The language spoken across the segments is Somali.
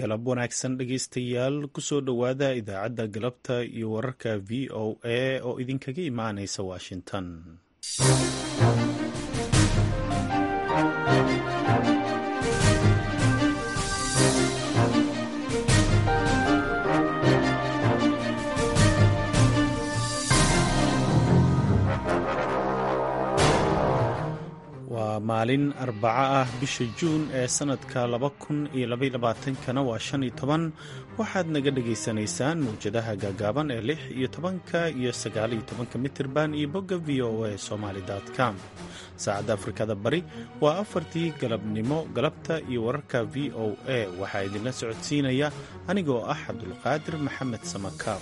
galab wanaagsan dhegaystayaal kusoo dhowaada idaacadda galabta iyo wararka v o a oo idinkaga imaanaysa washington waa maalin arbaco ah bisha juun ee sannadka laba kun iyo labaylabaatankana waa shan iyo toban waxaad naga dhagaysanaysaan mawjadaha gaagaaban ee lix iyo tobanka iyo sagaaliyo tobanka mitirban iyo bogga v o a somaali com saacadda afrikada bari waa afartii galabnimo galabta iyo wararka v o a waxaa idinla socodsiinaya anigoo ah cabdulqaadir maxamed samakaab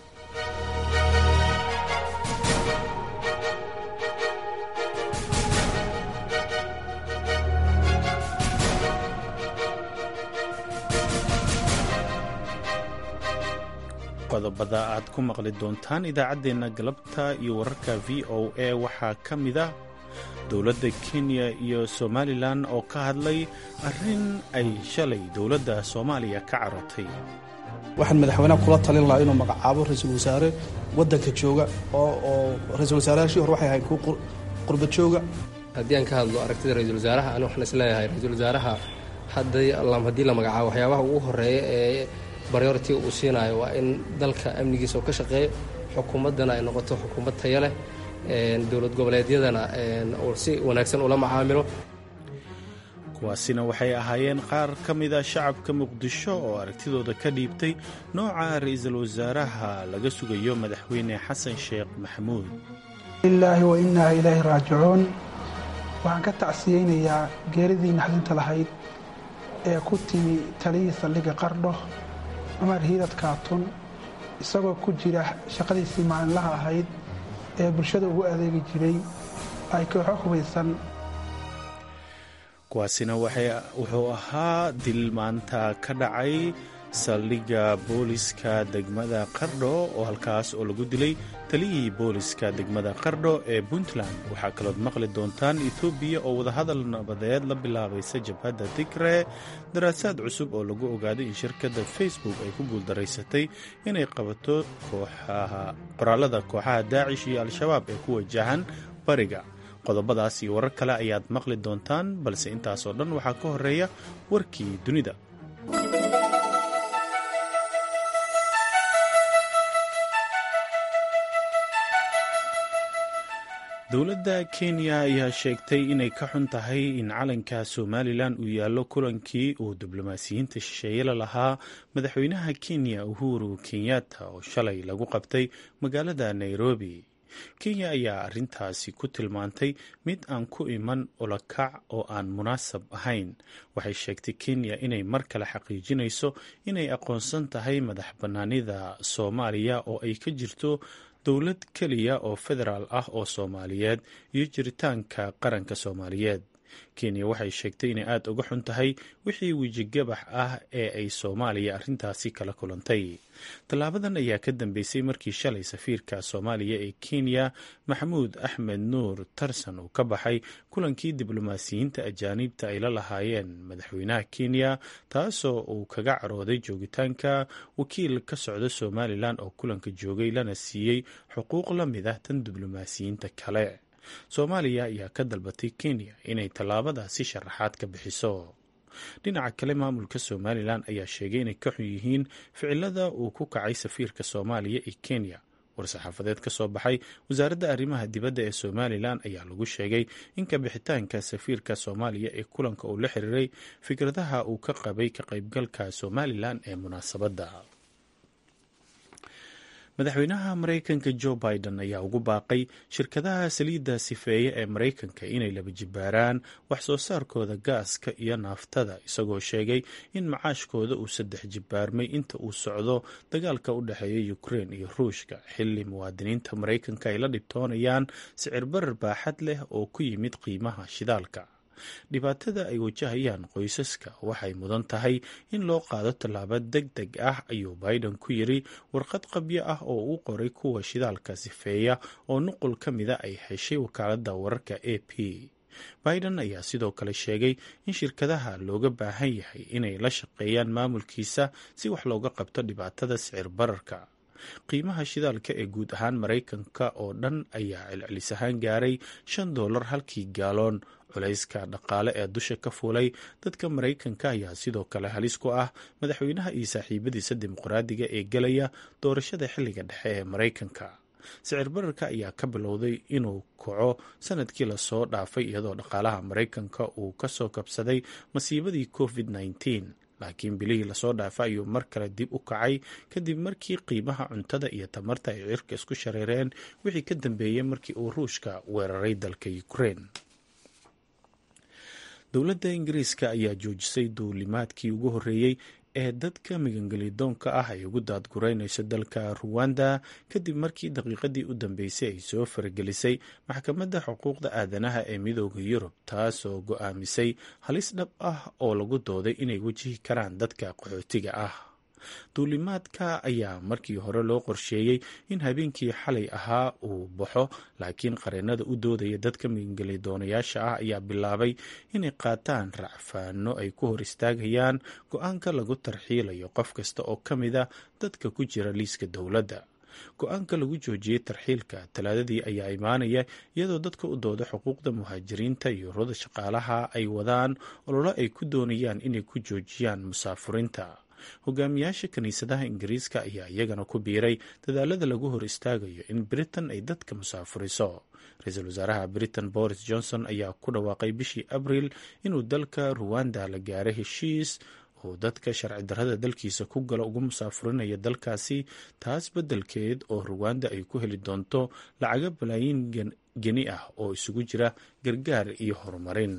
qodobada aad ku maqli doontaan idaacaddeenna galabta iyo wararka v o a waxaa ka mid ah dowladda kenya iyo somalilan oo ka hadlay arrin ay shalay dowladda soomaaliya ka carotay waxaan madaxweynaha kula talin lahaa inuu magacaabo ra-iisul wasaare waddanka jooga oo ra-isul wasaarayaashii hore waxay ahayn kuwa qurba jooga haddii aan ka hadlo aragtida ra-isul wasaaraha ani waxaan isleeyahay ra-iisul wasaaraha haddii la magacaabo waxyaabaha ugu horeeya ee baryority uu siinayo waa in dalka amnigiisa oo ka shaqeeyo xukuumaddana ay noqoto xukuumad taya leh dowlad goboleedyadana uu si wanaagsan ula macaamilo kuwaasina waxay ahaayeen qaar ka mida shacabka muqdisho oo aragtidooda ka dhiibtay nooca ra-iisul wasaaraha laga sugayo madaxweyne xasan sheekh maxamuud lilaahi wa innaa ilaahi raajicuun waxaan ka tacsiyeynayaa geeridii naxdinta lahayd ee ku timi taliyii saldhigga qardho cumar hiidad kaatun isagoo ku jira shaqadiisii maalinlaha ahayd ee bulshada ugu adeegi jiray ay kooxo hubaysan kuwaasina wuxuu ahaa dil maanta ka dhacay saldhigga booliska degmada qardho oo halkaas oo lagu dilay taliyihii booliska degmada qardho ee puntland waxaa kalood maqli doontaan etoobiya oo wadahadal nabadeed la bilaabaysa jabhadda tigre daraasaad cusub oo lagu ogaaday in shirkadda facebook ay ku guuldaraysatay inay qabato qoraalada kooxaha daacish iyo al-shabaab ee ku wajahan bariga qodobadaas iyo warar kale ayaad maqli doontaan balse intaasoo dhan waxaa ka horeeya warkii dunida dowladda kenya ayaa sheegtay inay ka xun tahay in calanka somalilan uu yaallo kulankii uu diblomaasiyiinta shisheeye la lahaa madaxweynaha kenya uhuru kenyatta oo shalay lagu qabtay magaalada nairobi kenya ayaa arrintaasi ku tilmaantay mid aan ku iman olakac oo aan munaasab ahayn waxay sheegtay kenya inay mar kale xaqiijinayso inay aqoonsan tahay madax bannaanida soomaaliya oo ay ka jirto dowlad keliya oo federaal ah oo soomaaliyeed iyo jiritaanka qaranka soomaaliyeed kenya waxay sheegtay inay aada uga xun tahay wixii wejigabax ah ee ay soomaaliya arrintaasi kala kulantay tallaabadan ayaa ka dambeysay markii shalay safiirka soomaaliya ee kenya maxamuud axmed nuur tarsan uu ka baxay kulankii diblomaasiyiinta ajaaniibta ay la lahaayeen madaxweynaha kenya taasoo uu kaga carooday joogitaanka wakiil ka socda somalilan oo kulanka joogay lana siiyey xuquuq la mid ah tan diblomaasiyiinta kale soomaaliya ayaa ka dalbatay kenya inay tallaabadaasi sharaxaad ka bixiso dhinaca kale maamulka somalilan ayaa sheegay inay ka xun yihiin ficilada uu ku kacay safiirka soomaaliya ee kenya war-saxaafadeed ka soo baxay wasaaradda arrimaha dibadda ee somalilan ayaa lagu sheegay in kabixitaanka safiirka soomaaliya ee kulanka uu la xiriiray fikradaha uu ka qabay ka qaybgalka somalilan ee munaasabadda madaxweynaha maraykanka jo biden ayaa ugu baaqay shirkadaha saliidda sifeeye ee maraykanka inay laba jibaaraan wax soo saarkooda gaaska iyo naaftada isagoo sheegay in macaashkooda uu saddex jibaarmay inta uu socdo dagaalka u dhexeeya ukrein iyo ruushka xilli muwaadiniinta maraykanka ay la dhibtoonayaan sicir barar baaxad leh oo ku yimid qiimaha shidaalka dhibaatada ay wajahayaan qoysaska waxay mudan tahay in loo qaado tallaabo deg deg ah ayuu biden ku yiri warqad qabyo ah oo uu qoray kuwa shidaalka sifeeya oo nuqul ka mida ay heshay wakaaladda wararka a p biden ayaa sidoo kale sheegay in shirkadaha looga baahan yahay inay la shaqeeyaan maamulkiisa si wax looga qabto dhibaatada sicir bararka qiimaha shidaalka ee guud ahaan maraykanka oo dhan ayaa celcelis ahaan gaaray shan doolar halkii gaaloon culayska dhaqaale ee dusha ka fuulay dadka maraykanka ayaa sidoo kale halis ku ah madaxweynaha iyo saaxiibadiisa dimuqraadiga ee gelaya doorashada xilliga dhexe ee maraykanka sicir bararka ayaa ka bilowday inuu kaco sanadkii lasoo dhaafay iyadoo dhaqaalaha maraykanka uu kasoo kabsaday masiibadii covid -19 laakiin bilihii lasoo dhaafa ayuu mar kale dib u kacay kadib markii qiimaha cuntada iyo tamarta ay cirka isku shareereen wixii ka dambeeyey markii uu ruushka weeraray dalka ukraine dowladda ingiriiska ayaa joojisay duulimaadkii ugu horreeyey ee dadka migangelidoonka ah ay ugu daadgureynayso dalka ruwanda kadib markii daqiiqadii u dambeysay ay soo faragelisay maxkamadda xuquuqda aadanaha ee midooda yurub taasoo go-aamisay halis dhab ah oo lagu dooday inay wajihi karaan dadka qaxootiga ah duulimaadka ayaa markii hore loo qorsheeyey in habeenkii xalay ahaa uu baxo laakiin qareenada u doodaya dadka migangeliddoonayaasha ah ayaa bilaabay inay qaataan racfaano ay ku hor istaagayaan go-aanka lagu tarxiilayo qof kasta oo ka mid a dadka ku jira liiska dowladda go-aanka lagu joojiyey tarxiilka talaadadii ayaa imaanaya iyadoo dadka u dooda xuquuqda muhaajiriinta iyo ururada shaqaalaha ay wadaan ololo ay ku doonayaan inay ku joojiyaan musaafuriinta hogaamiyaasha kiniisadaha ingiriiska ayaa iyagana ku biiray dadaalada lagu hor istaagayo in britain ay dadka musaafuriso ra-iisul wasaaraha britain boris johnson ayaa ku dhawaaqay bishii abriil inuu dalka ruwanda la gaaray heshiis oo dadka sharci darrada dalkiisa ku gala ugu musaafurinaya dalkaasi taas beddelkeed oo ruwanda ay ku heli doonto lacaga balaayiin geni ah oo isugu jira gargaar iyo horumarin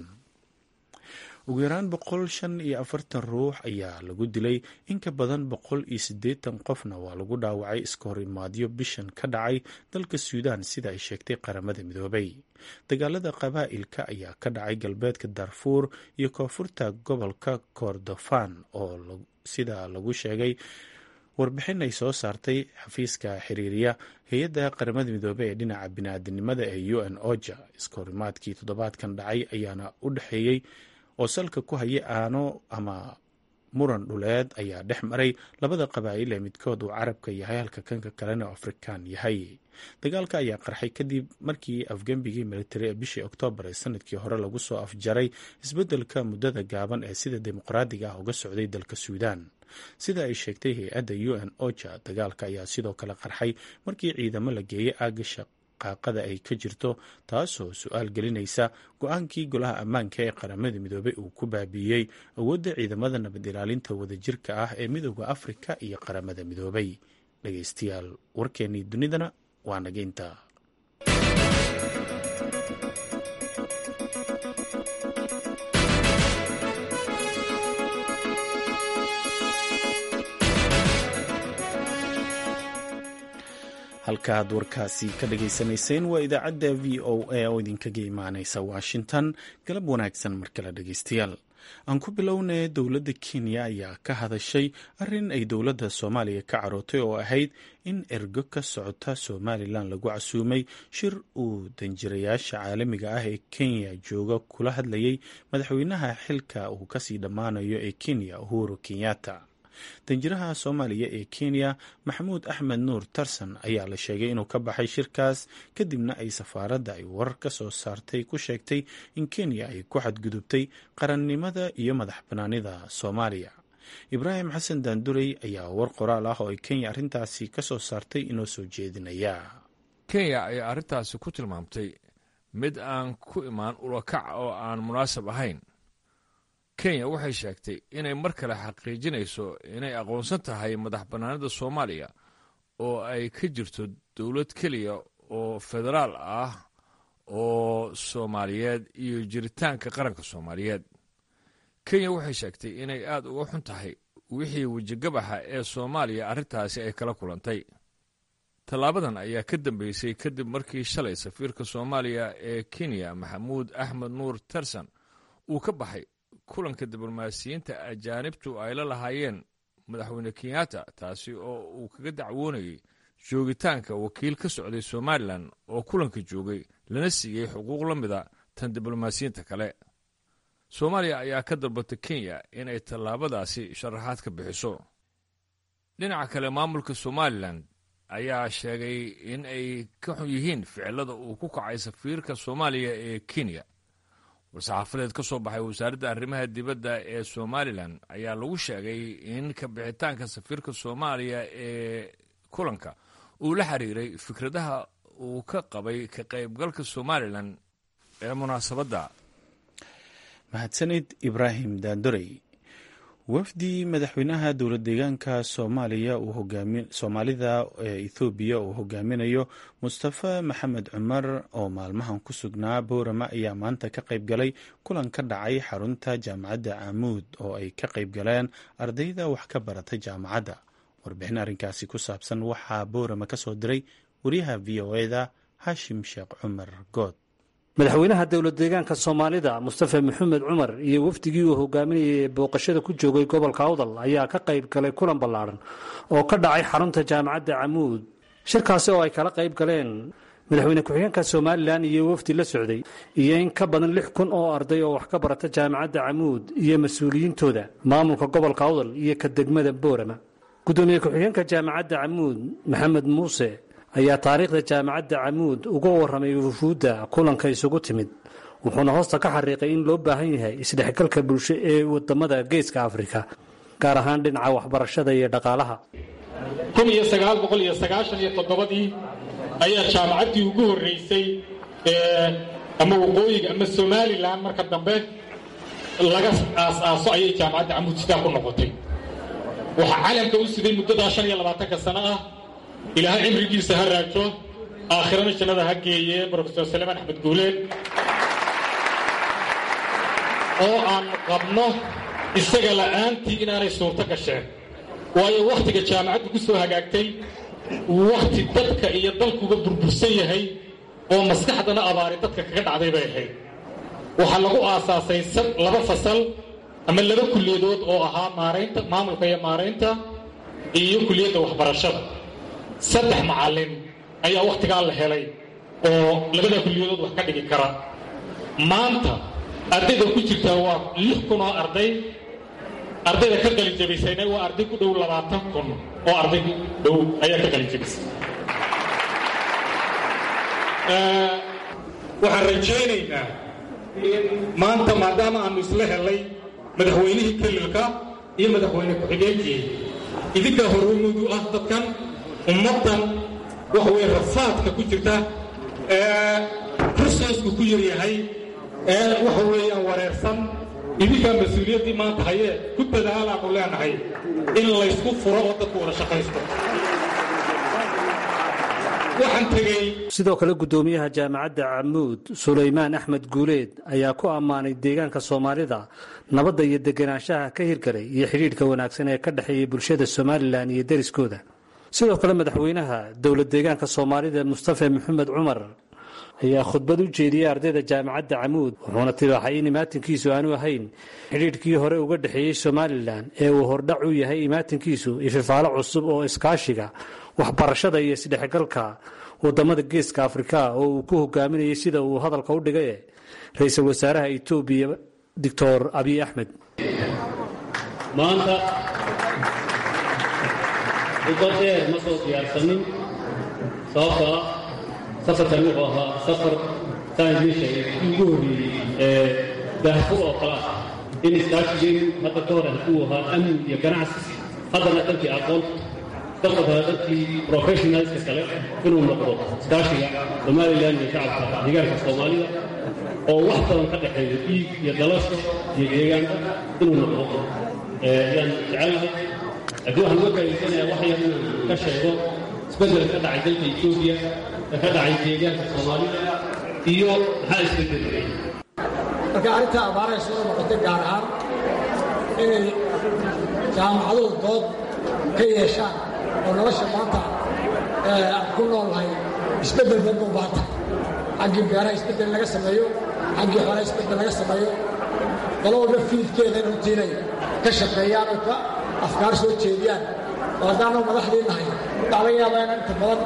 ugu yaraan boqol shan iyo afartan ruux ayaa lagu dilay in ka badan boqol iyo siddeetan qofna waa lagu dhaawacay iska hor imaadyo bishan ka dhacay dalka suudaan sida ay sheegtay qaramada midoobay dagaalada qabaa'ilka ayaa ka dhacay galbeedka darfuur iyo koonfurta gobolka kordofan oo sida lagu sheegay warbixin ay soo saartay xafiiska xiriiriya hay-adda qaramada midoobey ee dhinaca biniaadanimada ee u n oja iska horimaadkii toddobaadkan dhacay ayaana u dhexeeyey oo salka ku haya aano ama muran dhuleed ayaa dhex maray labada qabaa'il ee midkood uu carabka yahay halka kanka kalena oo afrikaan yahay dagaalka ayaa qarxay kadib markii afgembigii militari ee bishii oktoobar ee sanadkii hore lagu soo afjaray isbeddelka muddada gaaban ee sida dimuqraadiga ah uga socday dalka suudaan sida ay sheegtay hay-adda u n oja dagaalka ayaa sidoo kale qarxay markii ciidamo la geeyey aagasha qaaqada ay ka jirto taasoo su-aal gelinaysa go-aankii golaha ammaanka ee qaramada midoobey uu ku baabiiyey awoodda ciidamada nabad ilaalinta wadajirka ah ee midooda afrika iyo qaramada midoobay dhegeystayaal warkeennii dunidana waa naga intaa halkaaad warkaasi ka dhageysanayseen waa idaacadda v o a oo idinkaga imaaneysa washington galab wanaagsan mar kale dhegeystayaal aan ku bilownay dowladda kenya ayaa ka hadashay arrin ay dowladda soomaaliya ka carootay oo ahayd in ergo ka socota somalilan lagu casuumay shir uu danjirayaasha caalamiga ah ee kenya jooga kula hadlayay madaxweynaha xilka uu kasii dhammaanayo ee kenya uhuru kenyatta danjiraha soomaaliya ee kenya maxamuud axmed nuur tarsan ayaa la sheegay inuu ka baxay shirkaas kadibna ay safaaradda ay warar ka soo saartay ku sheegtay in kenya ay ku xadgudubtay qarannimada iyo madax banaanida soomaaliya ibraahim xasan daandurey ayaa war qoraal ah oo ay kenya arrintaasi ka soo saartay inoo soo jeedinaya kenya ayaa arrintaasi ku tilmaamtay mid aan ku imaan ulakac oo aan munaasab ahayn kenya waxay sheegtay inay mar kale xaqiijinayso inay aqoonsan tahay madax bannaanida soomaaliya oo ay ka jirto dowlad keliya oo federaal ah oo soomaaliyeed iyo jiritaanka qaranka soomaaliyeed kenya waxay sheegtay inay aad uga xun tahay wixii wejigabaxa ee soomaaliya arrintaasi ay kala kulantay tallaabadan ayaa ka dambeysay kadib markii shalay safiirka soomaaliya ee kenya maxamuud axmed nuur terson uu ka baxay kulanka diblomaasiyiinta ajaanibtu ay la lahaayeen madaxweyne kenyatta taasi oo uu kaga dacwoonayay joogitaanka wakiil ka socday somalilan oo kulanka joogay lana siiyey xuquuq la mida tan diblomaasiyiinta kale soomaaliya ayaa ka dalbatay kenya inay tallaabadaasi sharaxaad ka bixiso dhinaca kale maamulka somalilan ayaa sheegay in ay ka xun yihiin ficilada uu ku kacay safiirka soomaaliya ee kenya war-saxaafadeed ka soo baxay wasaaradda arrimaha dibadda ee somalilan ayaa lagu sheegay in ka bixitaanka safiirka soomaaliya ee kulanka uu la xiriiray fikradaha uu ka qabay ka qaybgalka somalilan ee munaasabadda mahadsanid ibraahim daandorey wafdi madaxweynaha dowla deegaanka soomaaliya soomaalida ee ethoobiya uu hogaaminayo mustafa maxamed cumar oo maalmahan ku sugnaa boorama ayaa maanta ka qayb galay kulan ka dhacay xarunta jaamacadda camuud oo ay ka qayb galeen ardayda wax ka barata jaamacadda warbixin arrinkaasi ku saabsan waxaa boorama ka soo diray wariyaha v o eda hashim sheekh cumar good madaxweynaha dowlad deegaanka soomaalida mustafa maxamed cumar iyo wafdigii uu hogaaminayay ee booqashada ku joogay gobolka awdal ayaa ka qayb galay kulan ballaadhan oo ka dhacay xarunta jaamacadda camuud shirkaasi oo ay kala qayb galeen madaxweyne ku-xigeenka somalilan iyo wafdi la socday iyo in ka badan lix kun oo arday oo wax ka barata jaamacadda camuud iyo mas-uuliyiintooda maamulka gobolka awdal iyo ka degmada boorama gudoomiye ku-xigeenka jaamacadda camuud maxamed muuse ayaa taariikhda jaamacadda camuud uga warramay wufuudda kulanka isugu timid wuxuuna hoosta ka xariiqay in loo baahan yahay isdhexgalka bulsho ee wadamada geeska afrika gaar ahaan dhinaca waxbarashada iyo dhaqaalaha kun iyo sagaal boqol iyo sagaashan iyo toddobadii ayaa jaamacaddii ugu horreysay ama waqooyiga ama somalilan marka dambe laga aas-aaso ayay jaamacadda camuud sidaa ku noqotay waxaa calamka u siday muddadaa shan iyo labaatanka sano ah ilaahay cimrigiisa ha raajo aakhirana jannada ha geeye brofesor salemaan axmed guuleed oo aan qabno isaga la'aantii inaanay suurto gasheen waayo wakhtiga jaamacaddu ku soo hagaagtay wakhti dadka iyo dalkuba burbursan yahay oo maskaxdana abaari dadka kaga dhacday bay ahayd waxaa lagu aasaasay laba fasal ama laba kulliyadood oo ahaa maaraynta maamulka iyo maaraynta iyo kulliyadda waxbarashada saddex macallin ayaa wakhtigaa la helay oo labada kulliyadood wax ka dhigi kara maanta ardayda ku jirtaa waa lix kun oo arday ardayda ka qalinjabaysayna waa arday ku dhow labaatan kun oo arday ku dhow ayaa ka qalinjabisay waxaan rajaynaynaa in maanta maadaama aanu isla helay madaxweynihii kelilka iyo madaxweyne ku-xigeenkii idinkaa horumudu ah dadkan ummaddan waxa weye rafaadka ku jirta ee rusoosku ku yaryahay ee waxa weeyaan wareersan idinkaa mas-uuliyaddii maanta hayee ku dadaalaanu leenahay in laysku furo oo dadku wada shaqaysto waxaan tegey sidoo kale guddoomiyaha jaamacadda camuud sulaymaan axmed guuleed ayaa ku ammaanay deegaanka soomaalida nabadda iyo deganaanshaha ka hirgalay iyo xidhiidhka wanaagsan ee ka dhexeeya bulshada somalilan iyo deriskooda sidoo kale madaxweynaha dowlad deegaanka soomaalida mustafa maxamed cumar ayaa khudbad u jeediyey ardayda jaamacadda camuud wuxuuna tibaaxay in imaatinkiisu aanu ahayn xidhiidhkii hore uga dhexeeyey somalilan ee uu hordhac u yahay imaatinkiisu ififaalo cusub oo iskaashiga waxbarashada iyo isdhexgalka wadamada geeska afrika oo uu ku hogaaminayay sida uu hadalka u dhigay ra-iisul wasaaraha etoobiya doctor abiy axmed maanta khudbad dheer ma soo diyaarsanin sababtoo ah safarkan wuxuu ahaa safar saan idiin sheegay ugu horreeyey ee daahfur oo kale ah in iskaashigeenu hadda ka hor uu ahaa amni iyo ganacsi haddana dalkii aqoon dalka kale dalkii professionalska kale inuu noqdo iskaashiga somalilan iyo shacabka deegaanka soomaalida oo wax badan ka dhexeeyo dhiig iyo dalasho iyo deegaanka inuu noqdo ayaan jecelnahay haddii waxaan uga faa'iidsanayaa wax yar inaan ka sheego isbeddel ka dhacay dalka etoobiya ee ka dhacay deegaanka soomaalida iyo maxaa isbeddelay marka arrintaa abaaraha soo noqotay gaar ahaan inay jaamacaduhu dood ka yeeshaan oo nolosha maanta aan ku noolnahay isbeddel badan u baanta xaggii beeraha isbeddel laga sameeyo xaggii xoolaha isbeddel laga sameeyo qolo walba fiidkeeda in runtiinay ka shaqeeyaan oo ka afkaar soo jeediyaan oo haddaanu madaxdii nahay waxaa laga yaabaa inaan inta badan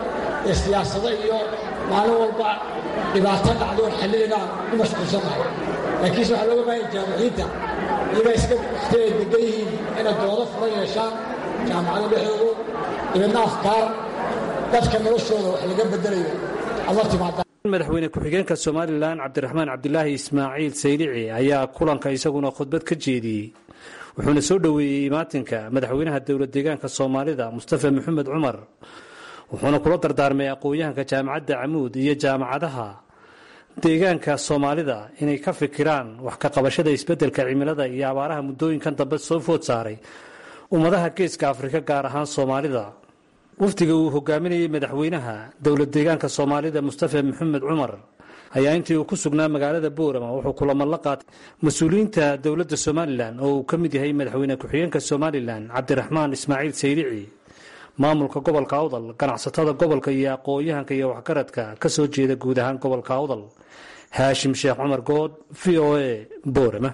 ee siyaasado iyo maalin walba dhibaato dhacdoon xallilinaan ku mashquulsannahay laakiinse waxaa looga baahanya jaamiciinta iyagaa iska wakhtiay degan yihiin inay doodo furan yeeshaan jaamacada dhexdoodu dibadna afkaar dadka noloshooda wax laga bedelayo aad la timaada madaxweyne ku-xigeenka somalilan cabdiraxmaan cabdilaahi ismaaciil saylici ayaa kulanka isaguna khudbad ka jeediyey wuxuuna soo dhoweeyey imaatinka madaxweynaha dowlad deegaanka soomaalida mustafa maxamed cumar wuxuuna kula dardaarmay aqoon-yahanka jaamacadda camuud iyo jaamacadaha deegaanka soomaalida inay ka fikiraan wax ka qabashada isbeddelka cimilada iyo abaaraha muddooyinkan dambe soo food saaray ummadaha geeska afrika gaar ahaan soomaalida wafdiga uu hogaaminayey madaxweynaha dowlad deegaanka soomaalida mustafa maxamed cumar ayaa intii uu ku sugnaa magaalada boorama wuxuu kulamo la qaatay mas-uuliyiinta dowladda somalilan oo uu ka mid yahay madaxweyne ku-xigeenka somalilan cabdiraxmaan ismaaciil saylici maamulka gobolka awdal ganacsatada gobolka iyo aqoon-yahanka iyo waxgaradka ka soo jeeda guud ahaan gobolka awdal haashim sheekh cumar good v o a boorama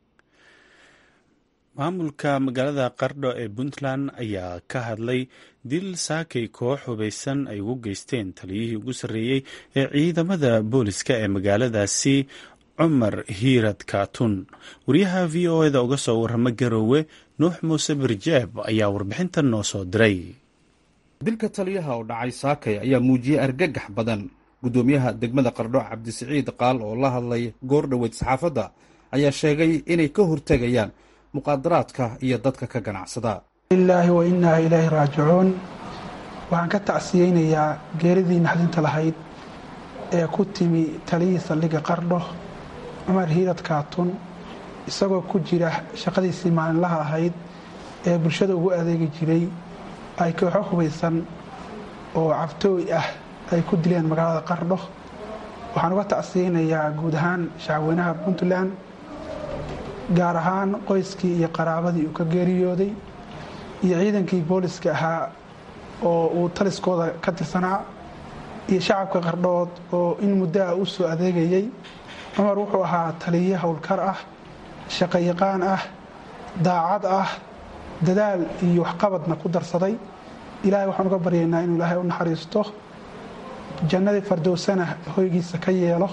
maamulka magaalada qardho ee puntland ayaa ka hadlay dil saakay koox hubaysan ay ugu geysteen taliyihii ugu sarreeyey ee ciidamada booliska ee magaaladaasi cumar hiirad kaatun wariyaha v o eda uga soo warrama garoowe nuux muuse birjeeb ayaa warbixintan noo soo diray dilka taliyaha oo dhacay saakay ayaa muujiyey argagax badan guddoomiyaha degmada qardho cabdisiciid qaal oo la hadlay goor dhoweyd saxaafadda ayaa sheegay inay ka hortegayaan muqaadaraadka iyo dadka ka ganacsada lilaahi wa innaa ilaahi raajicuun waxaan ka tacsiyeynayaa geeridii naxdinta lahayd ee ku timi taliyihii saldhigga qardho cumar hiirad kaatun isagoo ku jira shaqadiisii maalinlaha ahayd ee bulshada ugu adeegi jiray ay kooxo hubaysan oo cabtooy ah ay ku dileen magaalada qardho waxaan uga tacsiyeynayaa guud ahaan shacabweynaha puntland gaar ahaan qoyskii iyo qaraabadii uu ka geeriyooday iyo ciidankii booliska ahaa oo uu taliskooda ka tirsanaa iyo shacabka qardhood oo in muddo ah u soo adeegayay cumar wuxuu ahaa taliye howlkar ah shaqayaqaan ah daacad ah dadaal iyo waxqabadna ku darsaday ilaahay waxaan uga baryaynaa inuu ilaahay u naxariisto jannadii fardowsana hoygiisa ka yeelo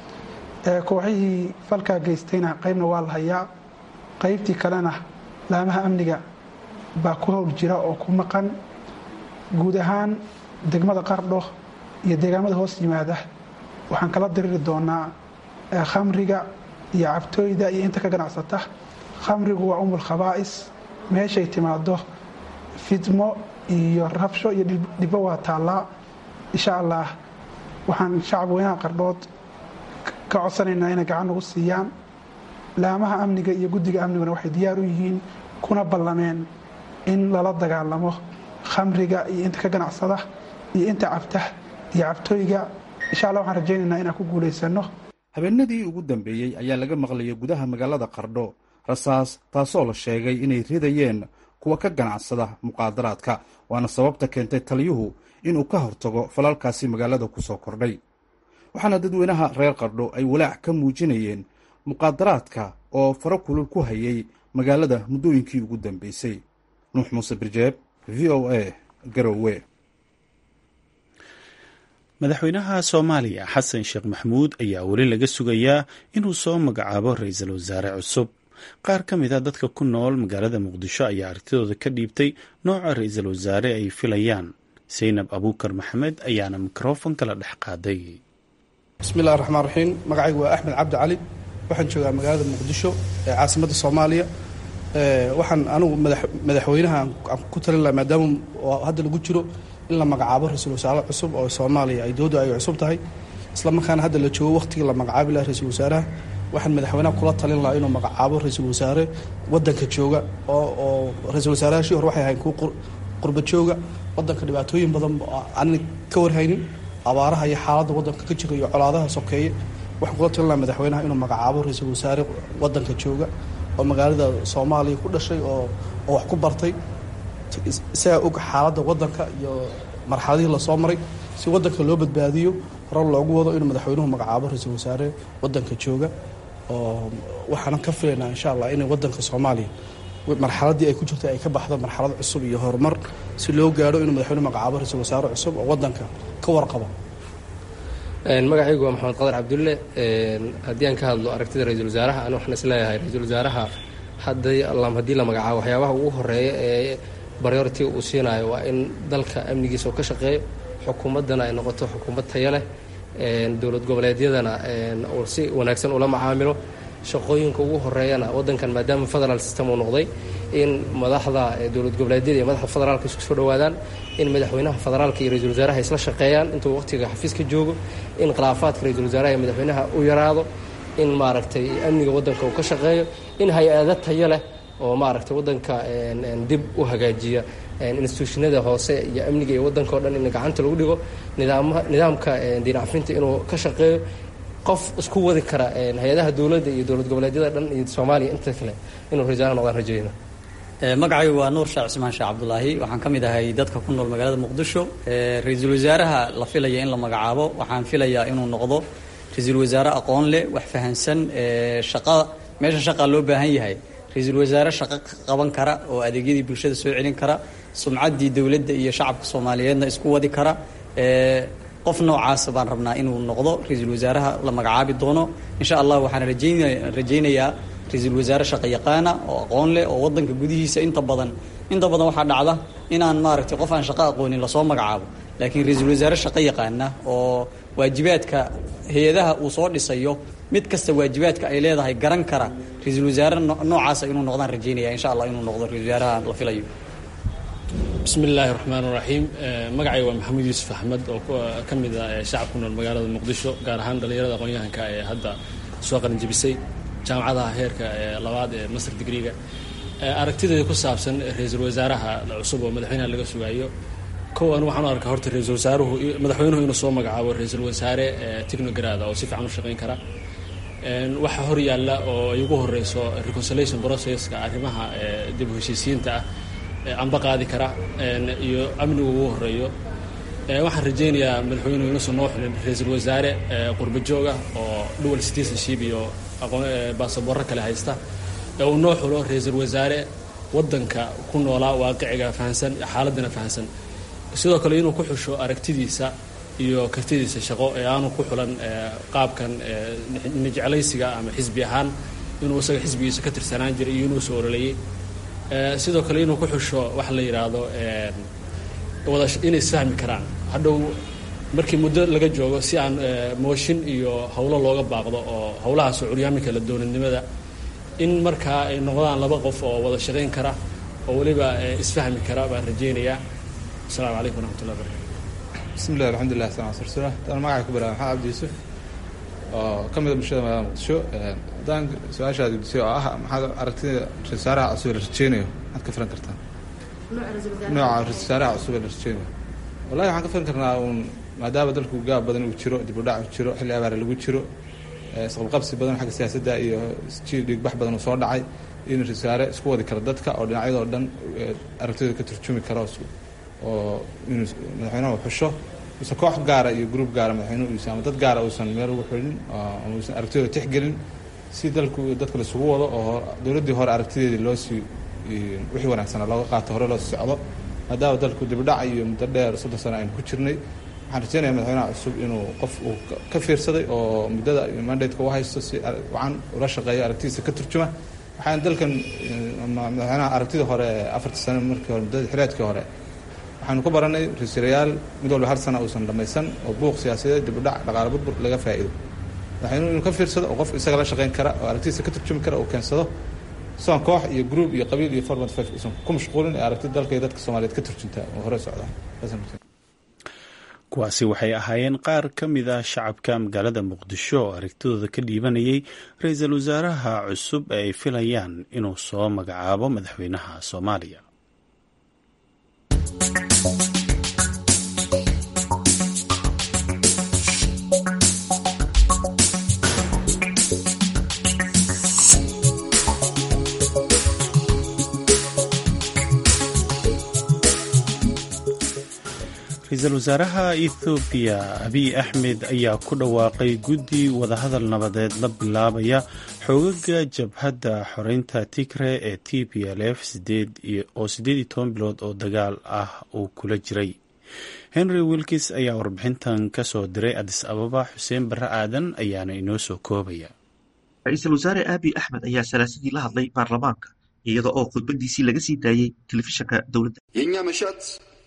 kooxihii falkaa geystayna qaybna waa la hayaa qaybtii kalena laamaha amniga baa ku howl jira oo ku maqan guud ahaan degmada qardho iyo deegaamada hoos yimaada waxaan kala diriri doonaa khamriga iyo cabtooyda iyo inta ka ganacsata khamrigu waa umul khabaa'is meeshay timaado fidmo iyo rabsho iyo dhibbo waa taallaa insha allah waxaan shacab weynaha qardhood ka codsanaynaa inay gacan nagu siiyaan laamaha amniga iyo guddiga amniguna waxay diyaar u yihiin kuna ballameen in lala dagaalamo khamriga iyo inta ka ganacsada iyo inta cabta iyo cabtooyga insha allah waxaan rajaynaynaa inaan ku guulaysano habeenadii ugu dambeeyey ayaa laga maqlayay gudaha magaalada qardho rasaas taasoo la sheegay inay ridayeen kuwa ka ganacsada muqaadaraadka waana sababta keentay taliyuhu inuu ka hortago falalkaasi magaalada ku soo kordhay waxaana dadweynaha reer qardho ay walaac ka muujinayeen muqaadaraadka oo faro kulul ku hayay magaalada muddooyinkii ugu dambeysay nuux muuse birjeeb v o a garowe madaxweynaha soomaaliya xasan sheekh maxamuud ayaa weli laga sugayaa inuu soo magacaabo ra-iisul wasaare cusub qaar ka mid a dadka ku nool magaalada muqdisho ayaa artidooda ka dhiibtay nooca ra-iisul wasaare ay filayaan saynab abuukar maxamed ayaana mikrofon kala dhex qaaday bismillahi raxmaan raxiim magacaygu waa axmed cabdi cali waxaan joogaa magaalada muqdisho ee caasimadda soomaaliya waxaan anigu madaxweynaha aan ku talin laha maadaama hadda lagu jiro in la magacaabo ra-iisul wasaare cusub oo soomaaliya ay dooda ay cusub tahay isla markaana hadda la joogo wakhtigii la magacaabi laha ra-iisul wasaaraha waxaan madaxweynaha kula talin lahaa inuu magacaabo ra-iisul wasaare wadanka jooga oo oo ra-iisul wasaarahashii hore waxay ahayn kuwa qurba jooga wadanka dhibaatooyin badan aanan ka warhaynin abaaraha iyo xaaladda wadanka ka jira iyo colaadaha sokeeye waxaan kula talin lahaa madaxweynaha inuu magacaabo ra-iisul wasaare wadanka jooga oo magaalada soomaaliya ku dhashay oo oo wax ku bartay isagaa og xaaladda wadanka iyo marxaladihii lasoo maray si wadanka loo badbaadiyo hore loogu wado inuu madaxweynuhu magacaabo ra-iisul wasaare wadanka jooga oo waxaanan ka filaynaa insha allah inay wadanka soomaaliya marxaladdii ay ku jirtay ay ka baxdo marxalad cusub iyo horumar si loo gaadho inuu madaxweyne magacaabo ra-iisul wasaare cusub oo waddanka ka warqabo magacaygu waa maxamed qadar cabdulle haddii aan ka hadlo aragtida ra-iisul wasaaraha ani waxaan isleeyahay ra-iisul wasaaraha hadday haddii la magacaabo waxyaabaha ugu horeeya ee baryority uu siinayo waa in dalka amnigiisa uu ka shaqeeyo xukuumaddana ay noqoto xukuumad tayo leh dowlad goboleedyadana uu si wanaagsan ula macaamilo shaqooyinka ugu horeeyana waddankan maadaama federal system uu noqday in madaxda dowlad goboleedyada iyo madaxda federaalka isku soo dhowaadaan in madaxweynaha federaalka iyo ra-isul wasaaraha isla shaqeeyaan intuu waqtiga xafiiska joogo in khilaafaadka ra-isul wasaaraha iyo madaxweynaha u yaraado in maaragtay amniga waddanka uu ka shaqeeyo in hay-ado tayo leh oo maaragtay waddanka dib u hagaajiya instituushinada hoose iyo amniga iyo waddanka o dhan in gacanta lagu dhigo nidaamha nidaamka diinacfinta inuu ka shaqeeyo qof isku wadi kara hay-adaha dowladda iyo dowlad goboleedyada dhan iyo soomaaliya inta kale inuu rajaana noqdaan rajayna magacaygu waa nuur sheekh cismaan sheekh cabdulaahi waxaan ka mid ahay dadka ku nool magaalada muqdisho ra-iisul wasaaraha la filaya in la magacaabo waxaan filayaa inuu noqdo ra-iisul wasaare aqoon leh wax fahansan shaqa meesha shaqa loo baahan yahay ra-iisul wasaare shaqo ka qaban kara oo adeegyadii bulshada soo celin kara sumcaddii dowladda iyo shacabka soomaaliyeedna isku wadi kara qof noocaasa baan rabnaa inuu noqdo ra-iisul wasaaraha la magacaabi doono insha allah waxaan rajaynaya rajaynayaa ra-iisul wasaare shaqo yaqaana oo aqoon leh oo waddanka gudihiisa inta badan inta badan waxaa dhacda inaan maaragtay qof aan shaqo aqoonin lasoo magacaabo laakiin ra-iisul wasaare shaqo yaqaana oo waajibaadka hay-adaha uu soo dhisayo mid kasta waajibaadka ay leedahay garan kara ra-iisul wasaare noocaasa inuu noqdaan rajaynaya insha allah inuu noqdo ra-isul wasaaraha la filayo bismi illaahi raxmaan raxiim magacayga waa maxamuud yuusuf axmed oo ka mid ah shacab ku nool magaalada muqdisho gaar ahaan dhallinyarada aqoon-yahanka ee hadda soo qaranjebisay jaamacadaha heerka labaad ee master digriga aragtideeda ku saabsan ra-iisul wasaaraha cusub oo madaxweynaha laga sugaayo kow anu waxaan u arkaa horta ra-iisul wasaaruhu madaxweynuhu inuu soo magacaabo ra-iisul wasaare technograda oo si fiican u shaqayn kara waxa hor yaalla oo ay ugu horeyso reconciliation processka arrimaha dib u heshiisiyiinta ah amba qaadi kara iyo amnigu ugu horeeyo waxaan rajaynayaa madaxweynuhu inuusan noo xulin ra-iisul wasaare qurba joog ah oo dual citizenship iyo baasaboorro kale haysta ee uu noo xulo ra-iisul wasaare waddanka ku noolaa waaqiciga fahansan xaaladana fahansan sidoo kale inuu ku xusho aragtidiisa iyo kartidiisa shaqo ee aanu ku xulan qaabkan nijeclaysiga ama xisbi ahaan inuu isaga xisbigiisa ka tirsanaan jiray iyo inuu soo ololeeyey sidoo kale inuu ku xusho waxa la yidhaahdo wada inay isfahmi karaan hadhow markii muddo laga joogo si aan mooshin iyo howlo looga baaqdo oo howlahaasoo curyaaminka la doonadnimada in markaa ay noqdaan laba qof oo wada shaqayn kara oo weliba isfahmi kara baan rajaynayaa asalaamu calaykum waraxmatullah barakatu bismi llahi alxamdulilah salam ala rasulah daan magacay ku bilaaba maxamed cabdi yuusuf oo ka mida bulshada magaalada muqdisho haddaan su-aashaad gudisay oo ah maxaad aragtida ra-isul wasaaraha cusub ee la rajeynayo maxaad ka filan kartaa nooca ra-isul wasaaraha cusub ee la rajeynayo wallahi waxaan ka filan karnaa uun maadaama dalku gaab badan uu jiro dib u dhac uu jiro xilli abaare lagu jiro isqabqabsi badan xagga siyaasadda iyo jiil dhiigbax badan uu soo dhacay in ra-isul wasaare isku wadi kara dadka oo dhinacyadoo dhan aragtidooda ka turjumi kara oo inuu madaxweynaha xusho uusan koox gaara iyo gruub gaara madaxweynuhu uusan ama dad gaara uusan meel ugu xulin ama uusan aragtidooda tixgelin si dalku dadka laisugu wado oo dowladdii hore aragtideedii loo sii wixii wanaagsana looga qaato hore loo sii socdo maadaama dalku dibdhac iyo muddo dheer soddon sano aynu ku jirnay waxaan rajeynaya madaxweynaha cusub inuu qof uu ka fiirsaday oo muddada mandateka u haysto si wacan ula shaqeeyo aragtidiisa ka turjuma waxaan dalkan madaxweynaha aragtidii hore afartii sano markii hore muddada xileedkii hore waxaanu ka baranay ra-iisul mid walba hal sana uusan dhamaysan oo buuq siyaasadeed dib u dhac dhaqaale burbur laga faa'iido madaxweynuhu inuu ka fiirsado oo qof isaga la shaqayn kara oo aragtidiisa ka turjumi kara uu keensado soon koox iyo group iyo qabiil iyo format five uusan ku mashquulin ee aragtida dalka iyo dadka soomaaliyeed ka turjuntaa oo hore socda kuwaasi waxay ahaayeen qaar ka mid ah shacabka magaalada muqdisho oo aragtidooda ka dhiibanayay ra-iisul wasaaraha cusub ee ay filayaan inuu soo magacaabo madaxweynaha soomaaliya ra-iisul wasaaraha ethoobiya abiy axmed ayaa ku dhawaaqay guddi wadahadal nabadeed la bilaabaya xoogaga jabhadda xoreynta tigre ee t p l f oo siddeed iyo toban bilood oo dagaal ah uu kula jiray henry wilkis ayaa warbixintan ka soo diray adis ababa xuseen barre aadan ayaana inoo soo koobaya ra-iisul wasaare aabi axmed ayaa salaasadii la hadlay baarlamaanka iyada oo khudbadiisii laga sii daayey telefishanka dowladda የእኛ መሻት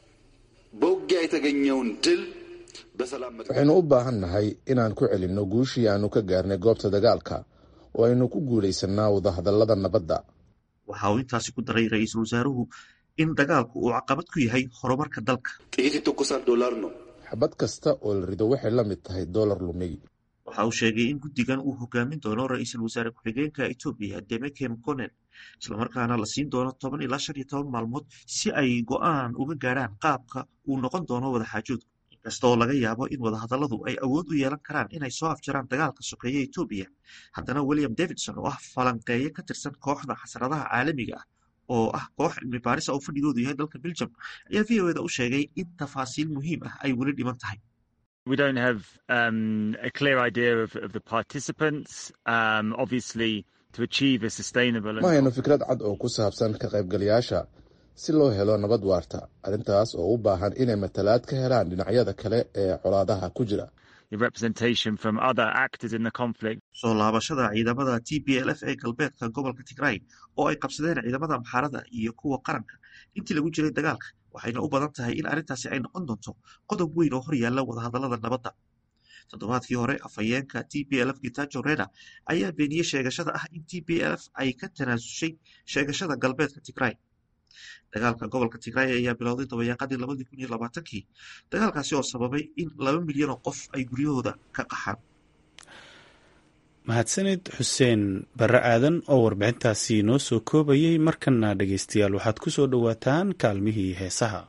በውጊያ የተገኘውን ድል በሰላም waxaynu u baahan nahay inaan ku celinno guushii aanu ka gaarnay goobta dagaalka oo aynu ku guulaysannaa wadahadallada nabadda waxa uu intaasi ku daray ra-iisul wasaaruhu in dagaalku uu caqabad ku yahay horumarka dalka ጥይት ይተኮሳል ዶላር ነው xabad kasta oo la rido waxay la mid tahay doolar lumay waxa uu sheegay in guddigan uu hogaamin doono ra-iisul wasaare ku-xigeenka etoobiya demeke mconen islamarkaana la siin doono toban ilaa shan iyo toban maalmood si ay go-aan uga gaadhaan qaabka uu noqon doono wadaxaajoodku inkastoo laga yaabo in wadahadalladu ay awood u yeelan karaan inay soo afjaraan dagaalka sokeeya etoobiya haddana william davidson oo ah falanqeeye ka tirsan kooxda xasradaha caalamiga ah oo ah koox cilmi baarisa oo fadhigoodu yahay dalka belgium ayaa v o eda u sheegay in tafaasiil muhiim ah ay weli dhiman tahay We don't have um, a clear idea of, of the participants. Um, obviously, to achieve a sustainable. ma hayno fikrad cad oo ku saabsan ka qaybgalayaasha si loo helo nabad waarta arrintaas oo u baahan inay matalaad ka helaan dhinacyada kale ee colaadaha ku jira representation from other actors in the conflict. soo laabashada ciidamada t p l f ee galbeedka gobolka tigray oo ay qabsadeen ciidamada amxaarada iyo kuwa qaranka intii lagu jiray dagaalka waxayna u badan tahay in arrintaasi ay noqon doonto qodob weyn oo hor yaalla wadahadallada nabadda toddobaadkii hore afhayeenka t p l f gitajo reda ayaa beeniyey sheegashada ah in t p l f ay ka tanaasushay sheegashada galbeedka tigray dagaalka gobolka tigray ayaa bilowday dabayaaqadii labadii kun iyo labaatankii dagaalkaasi oo sababay in laba milyan oo qof ay guryahooda ka qaxaan mahadsanid xuseen barre aadan oo warbixintaasi noo soo koobayay markana dhegeystayaal waxaad ku soo dhowaataan kaalmihii heesaha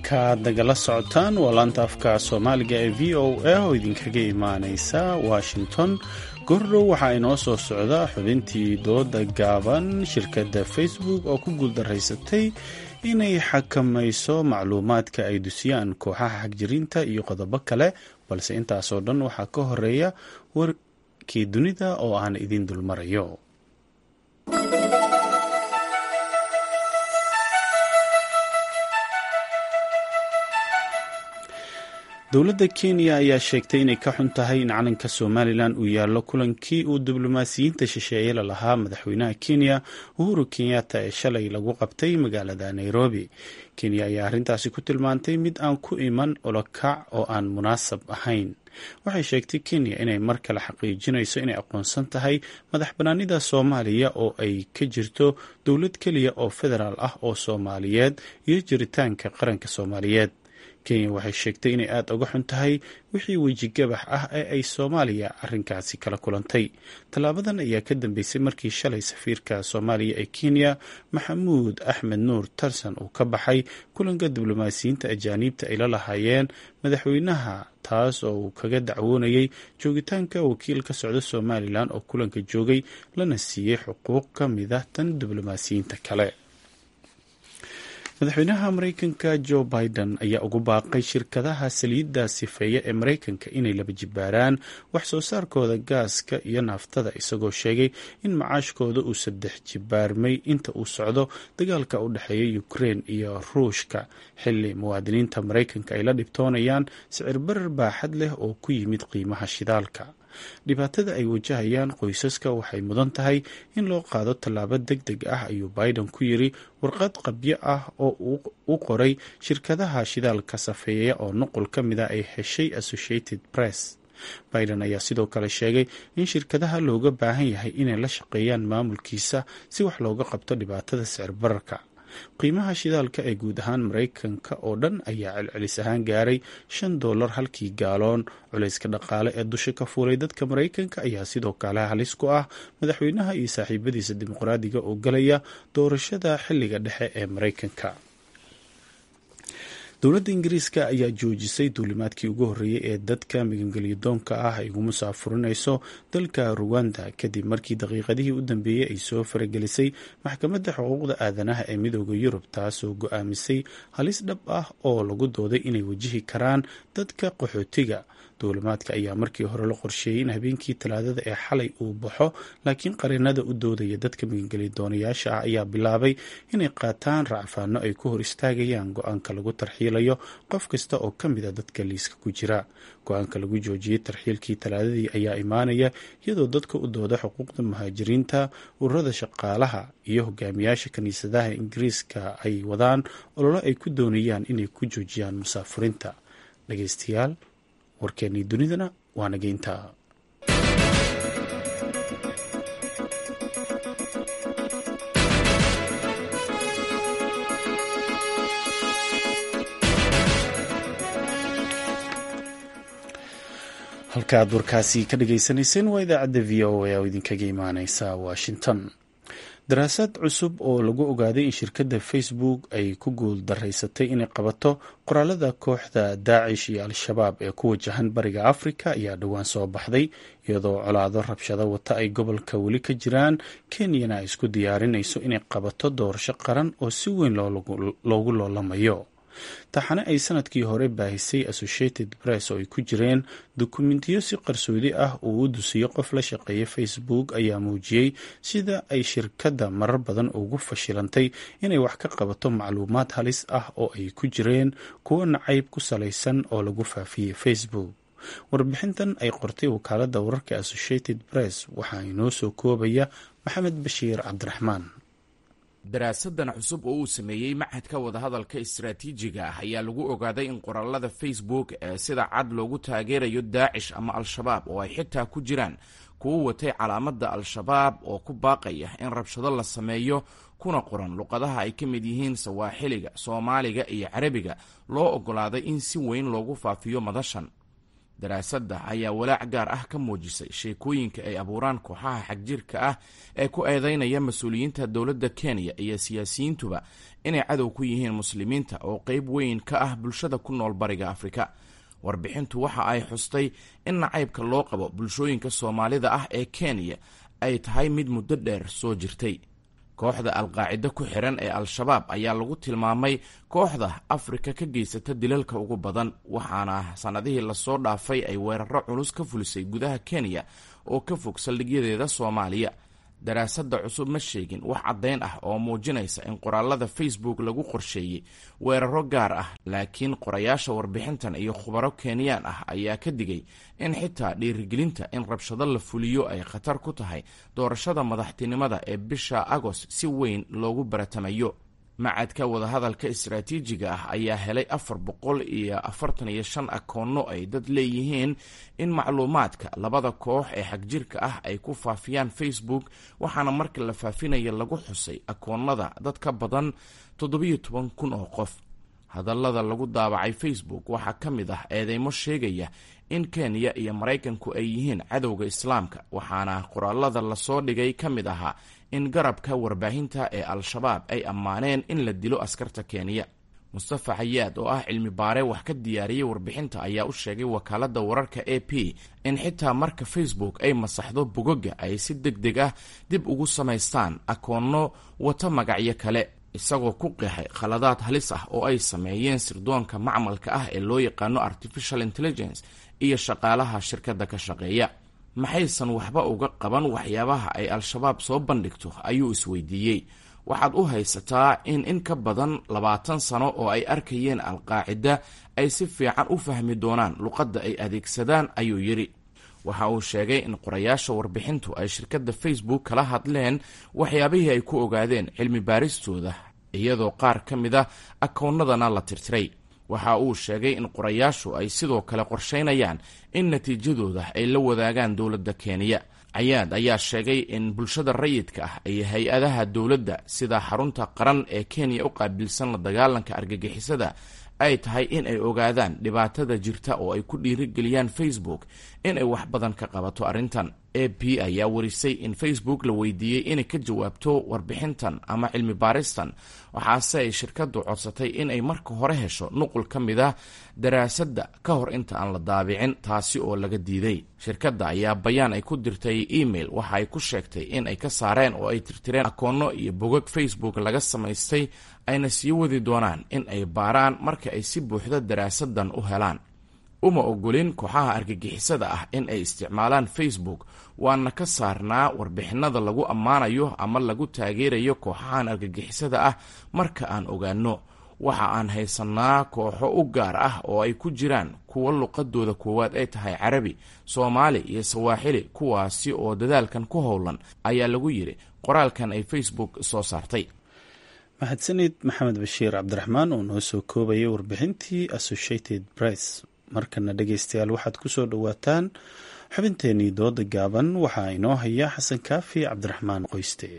halkaad nagala socotaan waa laanta afka soomaaliga ee v o a oo idinkaga imaaneysa washington gordhow waxaa inoo soo socda xubintii dooda gaaban shirkadda facebook oo ku guuldaraysatay inay xakamayso macluumaadka ay dusiyaan kooxaha xagjirinta iyo qodobo kale balse intaasoo dhan waxaa ka horeeya warkii dunida oo aan idin dulmarayo dowladda kenya ayaa sheegtay inay ka xun tahay in calanka somalilan uu yaallo kulankii uu diblomaasiyiinta shisheeye la lahaa madaxweynaha kenya uhuru kenyatta ee shalay lagu qabtay magaalada nairobi kenya ayaa arrintaasi ku tilmaantay mid aan ku iman olokac oo aan munaasab ahayn waxay sheegtay kenya inay mar kale xaqiijinayso inay aqoonsan tahay madax banaanida soomaaliya oo ay ka jirto dowlad keliya oo federaal ah oo soomaaliyeed iyo jiritaanka qaranka soomaaliyeed kenya waxay sheegtay inay aada uga xun tahay wixii wejigabax ah ee ay soomaaliya arrinkaasi kala kulantay tallaabadan ayaa ka dambeysay markii shalay safiirka soomaaliya ee kenya maxamuud axmed nuur tarsan uu ka baxay kulanka diblomaasiyiinta ajaaniibta ay la lahaayeen madaxweynaha taas oo uu kaga dacwoonayay joogitaanka wakiil ka socda somalilan oo kulanka joogay lana siiyey xuquuq ka mid ah tan diblomaasiyiinta kale madaxweynaha mareykanka joe biden ayaa ugu baaqay shirkadaha saliidda sifeeya ee mareykanka inay laba jibaaraan wax soo saarkooda gaaska iyo naaftada isagoo sheegay in macaashkooda uu saddex jibaarmay inta uu socdo dagaalka u dhexeeya ukrein iyo ruushka xili muwaadiniinta mareykanka ay la dhibtoonayaan sicir barar baaxad leh oo ku yimid qiimaha shidaalka dhibaatada ay wajahayaan qoysaska waxay mudan tahay in loo qaado tallaabo deg deg ah ayuu biden ku yiri warqad qabyo ah oo u qoray shirkadaha shidaalka safeeya oo nuqul ka mid a ay heshay associated press biden ayaa sidoo kale sheegay in shirkadaha looga baahan yahay inay la shaqeeyaan maamulkiisa si wax looga qabto dhibaatada sicir bararka qiimaha shidaalka ee guud ahaan mareykanka oo dhan ayaa celcelis ahaan gaaray shan dollar halkii gaaloon culayska dhaqaale ee dusha ka fuulay dadka mareykanka ayaa sidoo kale halis ku ah madaxweynaha iyo saaxiibadiisa dimuqraadiga oo galaya doorashada xiliga dhexe ee mareykanka dowladda ingiriiska ayaa joojisay duulimaadkii ugu horreeyey ee dadka magangelyadoonka ah ay ugu musaafurinayso dalka ruwanda kadib markii daqiiqadihii u dambeeyey ay soo faragelisay maxkamadda xuquuqda aadanaha ee midooda yurub taasoo go-aamisay halis dhab ah oo lagu dooday inay wajihi karaan dadka qaxootiga duulimaadka ayaa markii hore la qorsheeyey in habeenkii talaadada ee xalay uu baxo laakiin qarinada u doodaya dadka magangelidoonayaasha ah ayaa bilaabay inay qaataan racfaano ay ku hor istaagayaan go-aanka lagu tarxiilayo qof kasta oo ka mid a dadka liiska ku jira go-aanka lagu joojiyey tarxiilkii talaadadii ayaa imaanaya iyadoo dadka u dooda xuquuqda muhaajiriinta ururada shaqaalaha iyo hogaamiyaasha kiniisadaha ingiriiska ay wadaan ololo ay ku doonayaan inay ku joojiyaan musaafurinta dhageystayaal warkeennii dunidana waa nageynta halka aad warkaasi ka dhagaysanayseen waa idaacadda v o a oo idinkaga imaaneysa washington daraasad cusub oo lagu ogaaday in shirkadda facebook ay ku guul daraysatay inay qabato qoraalada kooxda daacish iyo al-shabaab ee ku wajahan bariga afrika ayaa dhowaan soo baxday iyadoo colaado rabshado wata ay gobolka weli ka jiraan kenyana ay isku diyaarinayso inay qabato doorasho qaran oo si weyn loogu loolamayo taxane ay sanadkii hore baahisay associated press oo ay ku jireen dukumentiyo si qarsoodi ah uu u dusiyo qof la shaqeeya facebook ayaa muujiyey sida ay shirkadda marar badan ugu fashilantay inay wax ka qabato macluumaad halis ah oo ay ku jireen kuwo nacayb ku salaysan oo lagu faafiyey facebook warbixintan ay qortay wakaaladda wararka associated press waxaa inoo soo koobaya maxamed bashiir cabdiraxmaan daraasadan cusub oo uu sameeyey machadka wadahadalka istaraatiijiga ah ayaa lagu ogaaday in qoraalada facebook ee sida cad loogu taageerayo daacish ama al-shabaab oo ay xitaa ku jiraan kuwo watay calaamadda al-shabaab oo ku baaqaya in rabshado la sameeyo kuna qoran luqadaha ay ka mid yihiin sawaaxiliga soomaaliga iyo carabiga loo ogolaaday in si weyn loogu faafiyo madashan daraasadda ayaa walaac gaar ah ka muujisay sheekooyinka ay abuuraan kooxaha xagjirka ah ee ku eedeynaya mas-uuliyiinta dowladda kenya iyo siyaasiyiintuba inay cadow ku yihiin muslimiinta oo qeyb weyn ka ah bulshada ku nool bariga afrika warbixintu waxa ay xustay in nacaybka loo qabo bulshooyinka soomaalida ah ee kenya ay tahay mid muddo dheer soo jirtay kooxda alqaacido ku xiran ee al-shabaab ayaa lagu tilmaamay kooxda afrika ka geysata dilalka ugu badan waxaana sannadihii lasoo dhaafay ay weeraro culus ka fulisay gudaha kenya oo ka fog saldhigyadeeda soomaaliya daraasadda cusub ma sheegin wax caddayn ah oo muujinaysa in qoraalada facebook lagu qorsheeyey weeraro gaar ah laakiin qorayaasha warbixintan iyo khubaro kenyaan ah ayaa ka digay in xitaa dhiirigelinta in rabshado la fuliyo ay khatar ku tahay doorashada madaxtinimada ee bisha agost si weyn loogu baratamayo macadka wadahadalka istaraatiijiga ah ayaa helay afar boqol iyo afartan iyo shan akoonno ay dad leeyihiin in macluumaadka labada koox ee xagjirka ah ay ku faafiyaan facebook waxaana marka la faafinaya lagu xusay akoonnada dad ka badan toddobiyo toban kun oo qof hadallada lagu daabacay facebook waxaa ka mid ah eedeymo sheegaya in kenya iyo maraykanku ay yihiin cadowga islaamka waxaana qoraalada lasoo dhigay ka mid ahaa in garabka warbaahinta ee al-shabaab ay ammaaneen in la dilo askarta kenya mustafa xayaad oo ah cilmi baare wax ka diyaariyey warbixinta ayaa u sheegay wakaaladda wararka a p in xitaa marka facebook ay masaxdo bogoga ay si deg deg ah dib ugu samaystaan akoonno wata magacyo kale isagoo ku qeexay khaladaad halis ah oo ay sameeyeen sirdoonka macmalka ah ee loo yaqaano artificial intelligence iyo shaqaalaha shirkadda ka shaqeeya maxaysan waxba uga qaban waxyaabaha ay al-shabaab soo bandhigto ayuu isweydiiyey waxaad u haysataa in in ka badan labaatan sano oo ay arkayeen alqaacida ay si fiican u fahmi doonaan luqadda ay adeegsadaan ayuu yidhi waxa uu sheegay in qorayaasha warbixintu ay shirkadda facebook kala hadleen waxyaabihii ay ku ogaadeen cilmi baaristooda iyadoo qaar ka mid a akoonnadana la tirtiray waxa uu sheegay in qorayaashu ay sidoo kale qorsheynayaan in natiijadooda ay la wadaagaan dowladda kenya cayaad ayaa sheegay in bulshada rayidka ah iyo hay-adaha dowladda sida xarunta qaran ee kenya u qaabilsan la dagaalanka argagixisada ay tahay in ay ogaadaan dhibaatada jirta oo ay ku dhiirigeliyaan facebook in ay wax badan ka qabato arrintan a p ayaa warisay in facebook la weydiiyey inay ka jawaabto warbixintan ama cilmi baaristan waxaase ay shirkaddu codsatay in ay marka hore hesho nuqul ka mid ah daraasadda ka hor inta aan la daabicin taasi oo laga diiday shirkadda ayaa bayaan ay ku dirtay email waxa ay ku sheegtay in ay ka saareen oo ay tirtireen akoonno iyo bogag facebook laga samaystay ayna sii wadi doonaan in ay baaraan marka ay si buuxda daraasadan u helaan uma ogolin kooxaha argagixisada ah in ay isticmaalaan facebook waana ka saarnaa warbixinada lagu ammaanayo ama lagu taageerayo kooxahan argagixisada ah marka aan ogaano waxa aan haysannaa kooxo u gaar ah oo ay ku jiraan kuwa luqadooda koowaad ay tahay carabi soomaali iyo sawaaxili kuwaasi oo dadaalkan ku howlan ayaa lagu yidhi qoraalkan ay facebook soo saartay mahadsanid maxamed bashiir cabdiraxmaan oo noo soo koobayay warbixintii associated press markana dhegeystayaal waxaad ku soo dhowaataan xubinteenii dooda gaaban waxaa inoo haya xasan kaafi cabdiraxmaan qoyste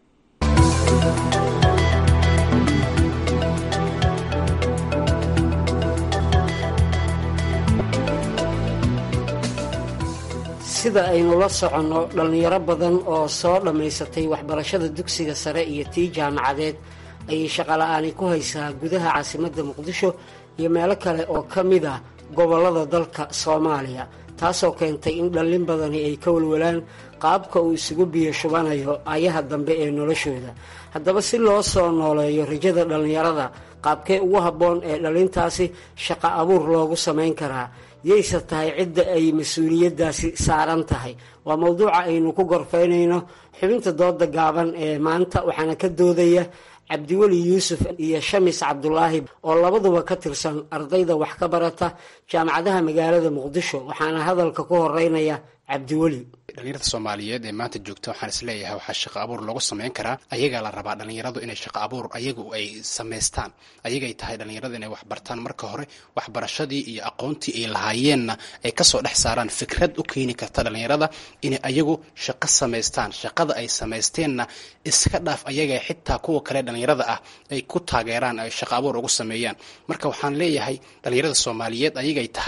sida aynu la soconno dhallinyaro badan oo soo dhammaysatay waxbarashada dugsiga sare iyo tii jaamacadeed ayay shaqola'aani ku haysaa gudaha caasimadda muqdisho iyo meelo kale oo ka mid ah gobollada dalka soomaaliya taasoo keentay in dhallin badani ay ka walwalaan qaabka uu isugu biyo shubanayo ayaha dambe ee noloshooda haddaba si loo soo nooleeyo rajada dhallinyarada qaabkee ugu habboon ee dhallintaasi shaqo abuur loogu samayn karaa yayse tahay cidda ay mas-uuliyaddaasi saaran tahay waa mowduuca aynu ku gorfaynayno xubinta dooda gaaban ee maanta waxaana ka doodaya cabdiweli yuusuf iyo shamis cabdulaahi oo labaduba ka tirsan ardayda wax ka barata jaamacadaha magaalada muqdisho waxaana hadalka ku horeynaya cabdiweli dhalinyarada soomaaliyeed ee maanta joogta waxaan isleeyahay waxaa shaqo abuur loogu samayn karaa ayagaa la rabaa dhalinyaradu inay shaqo abuur ayagu ay samaystaan ayagay tahay dhalinyarada inay wax bartaan marka hore waxbarashadii iyo aqoontii ay lahaayeenna ay kasoo dhex saaraan fikrad u keeni karta dhalinyarada inay ayagu shaqo samaystaan shaqada ay samaysteenna iska dhaaf ayaga xitaa kuwa kale dhalinyarada ah ay ku taageeraan ay shaqo abuur ugu sameeyaan marka waxaan leeyahay dhalinyarada soomaaliyeed ayagay tahay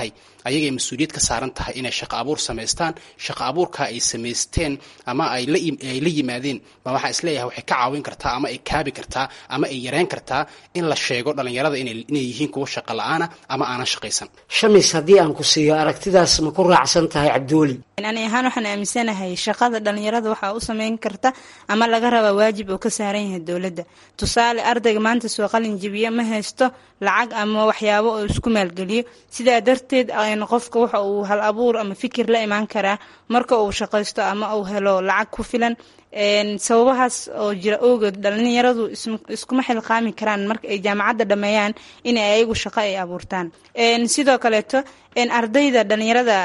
ayagay mas-uuliyad ka saaran tahay inay shaqo abuur samaystaan shaqo abuurka ay samaysteen ama ay la yimaadeen ba waxaa isleeyahay waxay ka caawin kartaa ama ay kaabi kartaa ama ay yareyn kartaa in la sheego dhallinyarada inay yihiin kuwa shaqo la-aana ama aanan shaqaysan shamis haddii aan ku siiyo aragtidaas ma ku raacsan tahay cabdiweli ani ahaan waxaan aaminsanahay shaqada dhallinyarada waxaa u sameyn karta ama laga rabaa waajib oo ka saaran yahay dowladda tusaale ardayga maanta soo qalin jibiya ma haysto lacag ama waxyaabo oo isku maalgeliyo sidaa darteed qofka waxa uu hal abuur ama fikir la imaan karaa marka uu shaqaysto ama uu helo lacag ku filan sababahaas oo jira ogood dhalinyaradu iskuma xilqaami karaan marka ay jaamacadda dhameeyaan inay ayagu shaqo ay abuurtaan sidoo kaleeto ardayda dhalinyarada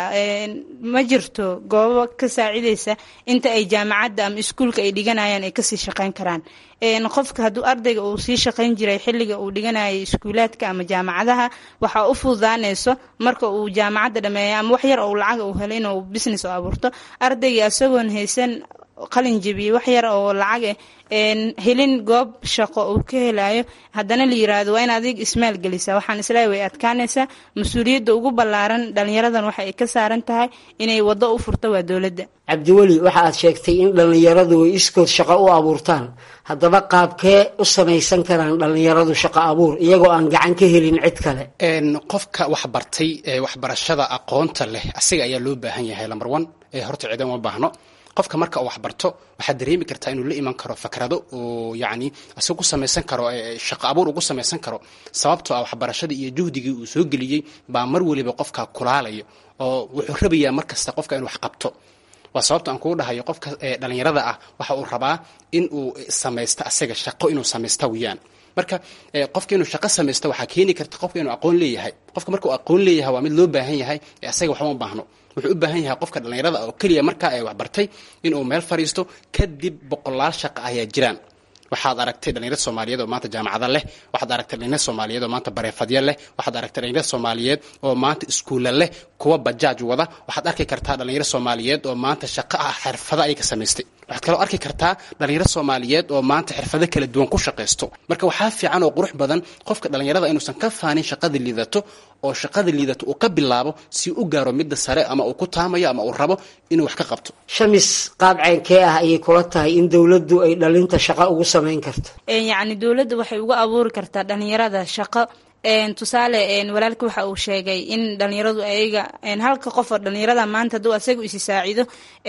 ma jirto goobo ka saacideysa inta ay jaamacadda ama iskuulka ay dhiganayaan ay kasii shaqeyn karaan qofka hadduu ardayga uu sii shaqeyn jiray xilliga uu dhiganayay iskuulaadka ama jaamacadaha waxaa u fududaanayso marka uu jaamacadda dhameeyo ama wax yar ou lacag uu helo inuu business oo abuurto ardayga isagoon haysan qalin jebiye wax yar oo lacag helin goob shaqo uu ka helayo haddana la yiraahdo waa in adig ismaal gelisa waxaan isleeyahay way adkaanaysaa mas-uuliyadda ugu ballaaran dhalinyaradan waxa ay ka saaran tahay inay waddo u furto waa dowladda cabdiweli waxa aad sheegtay in dhallinyaradu ay iskood shaqo u abuurtaan haddaba qaabkee u samaysan karaan dhallinyaradu shaqo abuur iyagoo aan gacan ka helin cid kale qofka wax bartay ee waxbarashada aqoonta leh asiga ayaa loo baahan yahay lambar one ee horta ciidan uma baahno qofka marka uu waxbarto waxaad dareemi kartaa inuu la iman karo fakrado oo yacni isaga ku samaysan karo shaqo abuur ugu samaysan karo sababtoo ah waxbarashadii iyo juhdigii uu soo geliyey baa mar weliba qofka kulaalayo oo wuxuu rabayaa mar kasta qofka inuu wax qabto waa sababta aan kugu dhahayo qofka dhalinyarada ah waxa uu rabaa in uu samaysto asaga shaqo inuu samaysta weyaan marka qofka inuu shaqo samaysto waxaa keeni karta qofka inuu aqoon leeyahay qofka marka uu aqoon leeyahay waa mid loo baahan yahay ee asaga waxba ma baahno wuxuu u baahan yahay qofka dhallinyarada oo keliya markaa ay waxbartay inuu meel fadhiisto kadib boqolaal shaqa ayaa jiraan waxaad aragtay dhalinyarad soomaaliyeed oo maanta jaamacada leh waxaad aragtay dhalinyarad soomaaliyeed oo maanta bareefadya leh waxaad aragtay dhalinyarad soomaaliyeed oo maanta iskuulla leh kuwa bajaaj wada waxaad arki kartaa dhalinyarad soomaaliyeed oo maanta shaqo ah xirfado ay ka samaystay waxaad kaloo arki kartaa dhalinyarad soomaaliyeed oo maanta xirfado kala duwan ku shaqaysto marka waxaa fiican oo qurux badan qofka dhalinyarada inuusan ka faanin shaqada liidato oo shaqada liidato uu ka bilaabo si u gaaro midda sare ama uu ku taamayo ama uu rabo inuu wax ka qabto shamis qaab ceynkee ah ayay kula tahay in dowladdu ay dhalinta shaqo ugu samayn karto yacni dowladda waxay uga abuuri kartaa dhalinyarada shaqo tusaale walaalka waxa uu sheegay in dhalinyaradu ayaga halka qof oo dhalinyarada maanta hadduu asaga isi saacido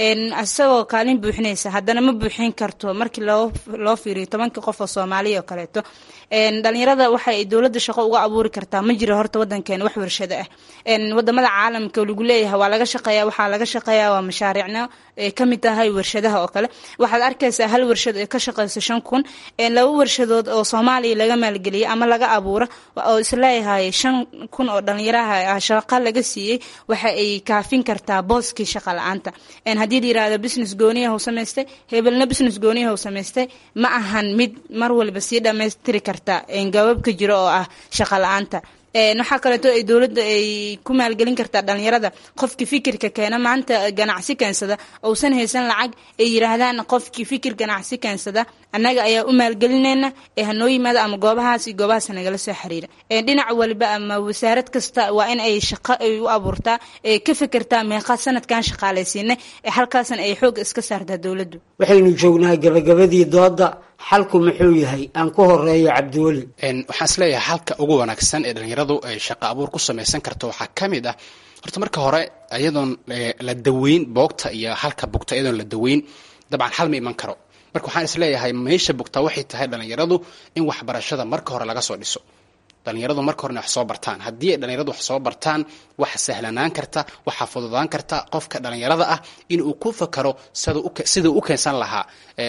isagoo kaalin buuxinaysa haddana ma buuxin karto markii loo loo fiiriyo tobankii qof oo soomaaliya oo kaleeto dhalinyarada waxa ay dowladda shaqo uga abuuri kartaa ma jiro horta wadankeena wax warshado ah wadamada caalamka lagu leeyahay waa laga shaqeeya waxaa laga shaqeeya waa mashaariicna ay kamid tahay warshadaha oo kale waxaad arkaysaa hal warshad ee ka shaqeysa shan kun laba warshadood oo soomaaliya laga maalgeliyay ama laga abuuro oo isleeyahay shan kun oo dhalinyaraha shaqa laga siiyey waxa ay kaafin kartaa booskii shaqa la-aanta haddii la yirahdo business gooniyaha u samaystay hebelna business gooniyaha u samaystay ma ahan mid mar waliba sii dhammaystiri karta gabaabka jiro oo ah shaqa la-aanta waxaa kaleeto ay dowladda ay ku maalgelin kartaa dhalinyarada qofkii fikirka keena maanta ganacsi keensada ousan haysan lacag ay yiraahdaan qofkii fikir ganacsi keensada annaga ayaa u maalgelinayna ee hanoo yimaada ama goobahaas iyo goobahaas nagala soo xiriira dhinac waliba ama wasaarad kasta waa in ay shaqo ay u abuurtaa ee ka fekertaa meeqa sanadkan shaqaalaysiina ee halkaasan ay xoog iska saartaa dowladdu waxaynu joognaa gabagabadii dooda xalku muxuu yahay aan ku horeeyo cabdiweli waxaan isleeyahay halka ugu wanaagsan ee dhalinyaradu ay shaqo abuur ku samaysan karto waxaa ka mid ah horta marka hore iyadoon la daweyn boogta iyo halka bugta iyadoon la daweyn dabcan xal ma iman karo marka waxaan isleeyahay meesha bugta waxay tahay dhalinyaradu in waxbarashada marka hore laga soo dhiso dhalinyaradu marka horena wax soo bartaan haddii ay dhalinyaradu wax soo bartaan waxa sahlanaan karta waxaa fududaan karta qofka dhalinyarada ah inuu ku fakaro siduu u keensan lahaa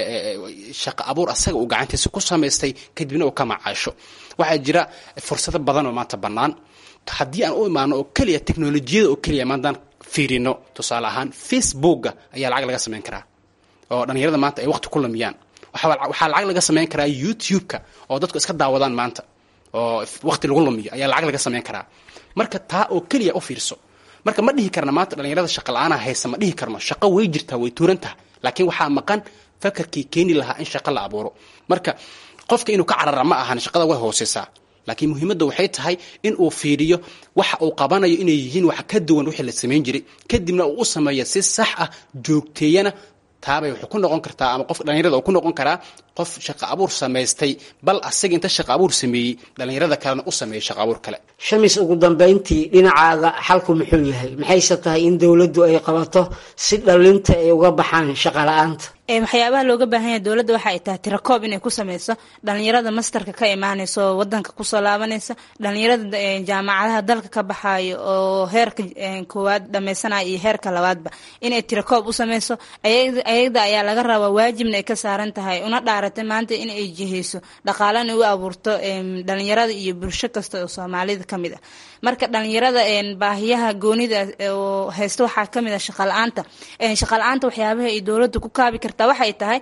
shaqo abuur asaga uu gacantiisa ku samaystay kadibna uu ka macaasho waxaa jira fursado badan oo maanta bannaan haddii aan u imaano oo keliya teknolojiyada oo keliya maantaan fiirino tusaale ahaan facebooka ayaa lacag laga samayn karaa oo dhalinyarada maanta ay waqti ku lumiyaan waxaa lacag laga samayn karaa youtube-ka oo dadku iska daawadaan maanta oo waqti lagu lumiyo ayaa lacag laga samayn karaa marka taa oo keliya u fiirso marka ma dhihi karna maanta dhalinyarada shaqa la-aana haysa ma dhihi karno shaqo way jirtaa way tuuran taha laakiin waxaa maqan fakarkii keeni lahaa in shaqo la abuuro marka qofka inuu ka carara ma ahan shaqada way hooseysaa laakiin muhiimadda waxay tahay in uu fiiriyo waxa uu qabanayo inay yihiin wax ka duwan wixii la samayn jiray kadibna uu u sameeya si sax ah joogteeyana taabay waxay ku noqon kartaa ama qof dhallinyarada uu ku noqon karaa qof shaqo abuur samaystay bal asaga inta shaqo abuur sameeyey dhallinyarada kalena u sameeyey shaqo abuur kale shamis ugu dambayntii dhinacaaga xalku muxuu yahay maxayse tahay in dowladdu ay qabato si dhallinta ay uga baxaan shaqo la-aanta waxyaabaha looga baahan yahay dowladda waxa ay tahay tirakoob inay ku sameyso dhalinyarada masterka ka imaaneysa oo wadanka kusoo laabanaysa dhalinyarada jaamacadaha dalka ka baxayo oo heerka koowaad dhameysanaya iyo heerka labaadba inay tirakoob u sameyso ayada ayaa laga rabaa waajibna ay ka saaran tahay una dhaaratay maanta in ay jiheyso dhaqaalana u abuurto dhalinyarada iyo bulsho kasta oo soomaalida kamid ah marka dhalinyarada baahiyaha goonida oo haysta waxaa kamid ah shaqa la-aanta shaqa la-aanta waxyaabaha ay dowladda ku kaabi kartaa waxay tahay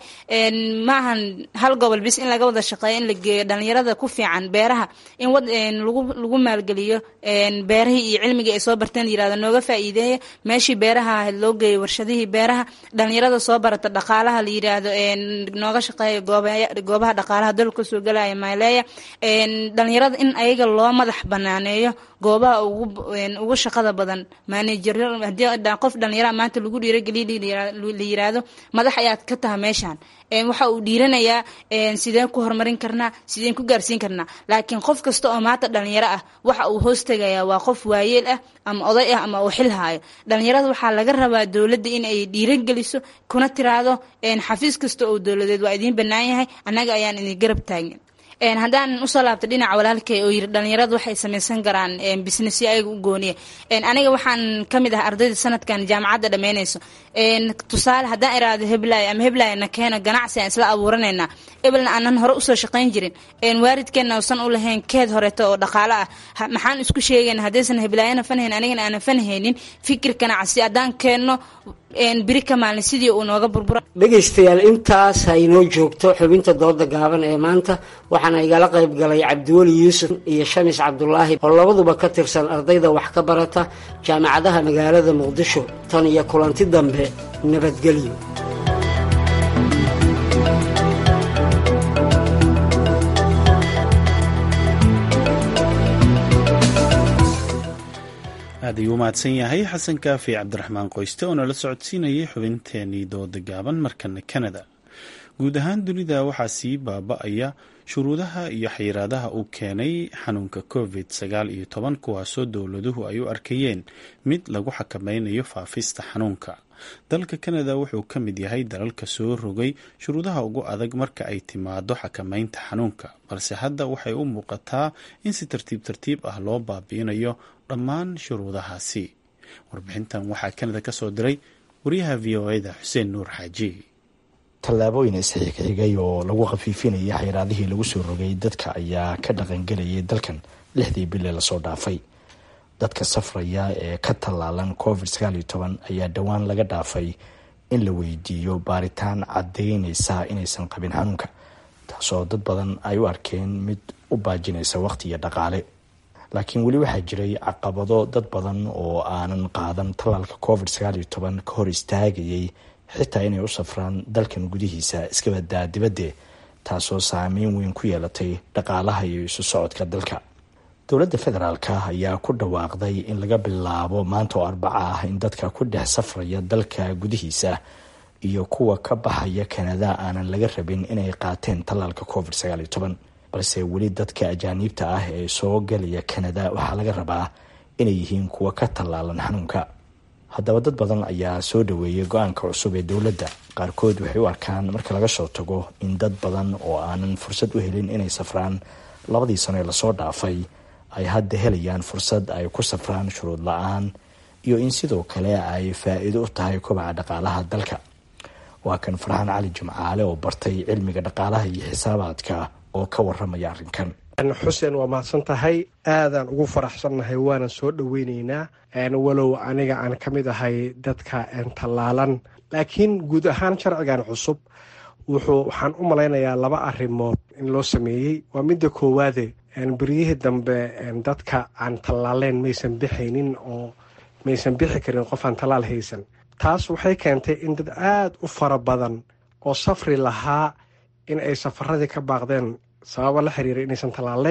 maahan hal gobol bis in laga wada shaqeeyo in la geeyo dhalinyarada ku fiican beeraha in lagu lagu maalgeliyo beerahii iyo cilmigii ay soo barteen la yirahdo nooga faa'iideeya meeshii beeraha ahayd loo geeyo warshadihii beeraha dhalinyarada soo barata dhaqaalaha la yiraahdo nooga shaqeeya goobaha dhaqaalaha dalka kasoo galaya maaleeya dhalinyarada in ayaga loo madax banaaneeyo goobaha ugu shaqada badan maanejaro hadii qof dhalinyara maanta lagu dhiirageliya la yiraahdo madax ayaad ka taha meeshaan waxa uu dhiiranayaa sideen ku horumarin karnaa sideen ku gaarsiin karnaa laakiin qof kasta oo maanta dhalinyaro ah waxa uu hoostagayaa waa qof waayeel ah ama oday ah ama uu xil haayo dhalinyarada waxaa laga rabaa dowladda in ay dhiirageliso kuna tiraahdo xafiis kasta oo dowladeed waa idiin bannaan yahay annaga ayaan idin garab taagin haddaan usoo laabta dhinaca walaalkay oo yiri dhalinyaradu waxay samaysan karaan businessyo ayaga u gooniya aniga waxaan kamid ah ardayda sanadkan jaamacadda dhammeynayso tusaale haddaan iraado heblaay ama heblaay na keeno ganacsi aan isla abuuranaynaa ebelna aanan hore usoo shaqayn jirin waalidkeenna usan u lahayn keed horeeto oo dhaqaalo ah maxaan isku sheegayna haddaysan heblaayana fanhayn anigana aanan fanhaynin fikir ganacsi haddaan keenno biri ka maalin sidii uu nooga burbura dhegaystayaal intaas ha inoo joogto xubinta dooda gaaban ee maanta waxaana igala qayb galay cabdiweli yuusuf iyo shamis cabdulaahi oo labaduba ka tirsan ardayda wax ka barata jaamacadaha magaalada muqdisho tan iyo kulanti dambe nabadgelyo aad ayuu u mahadsan yahay xasan kaafi cabdiraxmaan qoyste oo nala socodsiinayay xubinteenii dooda gaaban markana kanada guud ahaan dunida waxaa sii baaba-aya shuruudaha iyo xayiraadaha uu keenay xanuunka covid sagaal iyo toban kuwaasoo dowladuhu ay u arkayeen mid lagu xakameynayo faafista xanuunka dalka kanada wuxuu ka mid yahay dalalka soo rogay shuruudaha ugu adag marka ay timaado xakameynta xanuunka balse hadda waxay u muuqataa in si tartiib tartiib ah loo baabi'inayo dhammaan shuruudahaasi warbixintan waxaa kanada ka soo diray wariyaha v o eda xuseen nuur xaaji tallaabooyin isxigxigay oo lagu khafiifinayay xayraadihii lagu soo rogay dadka ayaa ka dhaqangelayay dalkan lixdii bile lasoo dhaafay dadka safraya ee ka tallaalan covid sagaal iyo toban ayaa dhowaan laga dhaafay in la weydiiyo baaritaan caddaynaysa inaysan qabin xanuunka taasoo dad badan ay u arkeen mid u baajinaysa waqti iyo dhaqaale laakiin weli waxaa jiray caqabado dad badan oo aanan qaadan tallaalka covid sagaal iyo toban ka hor istaagayay xitaa inay u safraan dalkan gudihiisa iskabadaa dibadde taasoo saameyn weyn ku yeelatay dhaqaalaha iyo isu socodka dalka dowladda federaalka ayaa ku dhawaaqday in laga bilaabo maanta oo arbaca ah in dadka ku dhex safraya dalka gudihiisa iyo kuwa ka baxaya kanada aanan laga rabin inay qaateen tallaalka covid sagaal iyo toban balse weli dadka ajaaniibta ah ee soo galaya kanada waxaa laga rabaa inay yihiin kuwa ka tallaalan xanuunka haddaba dad badan ayaa soo dhaweeyay go-aanka cusub ee dowladda qaarkood waxay u arkaan marka laga soo tago in dad badan oo aanan fursad u helin inay safraan labadii sano ee lasoo dhaafay ay hadda helayaan fursad ay ku safraan shuruud la-aan iyo in sidoo kale ay faa-iido u tahay kobaca dhaqaalaha dalka waa kan farxaan cali jimcaale oo bartay cilmiga dhaqaalaha iyo xisaabaadka oo ka waramaya arrinkan xuseen waa mahadsan tahay aadaan ugu faraxsannahay waanan soo dhoweyneynaa walow aniga aan ka mid ahay dadka tallaalan laakiin guud ahaan sharcigan cusub wuxuu waxaan u malaynayaa laba arrimood in loo sameeyey waa midda koowaade beryihii dambe dadka aan tallaaleen maysan bixaynin oo maysan bixi karin qof aan tallaal haysan taas waxay keentay in dad aada u fara badan oo safri lahaa in ay safaradii ka baaqdeen sababo la xiriira inaysan tallaalayn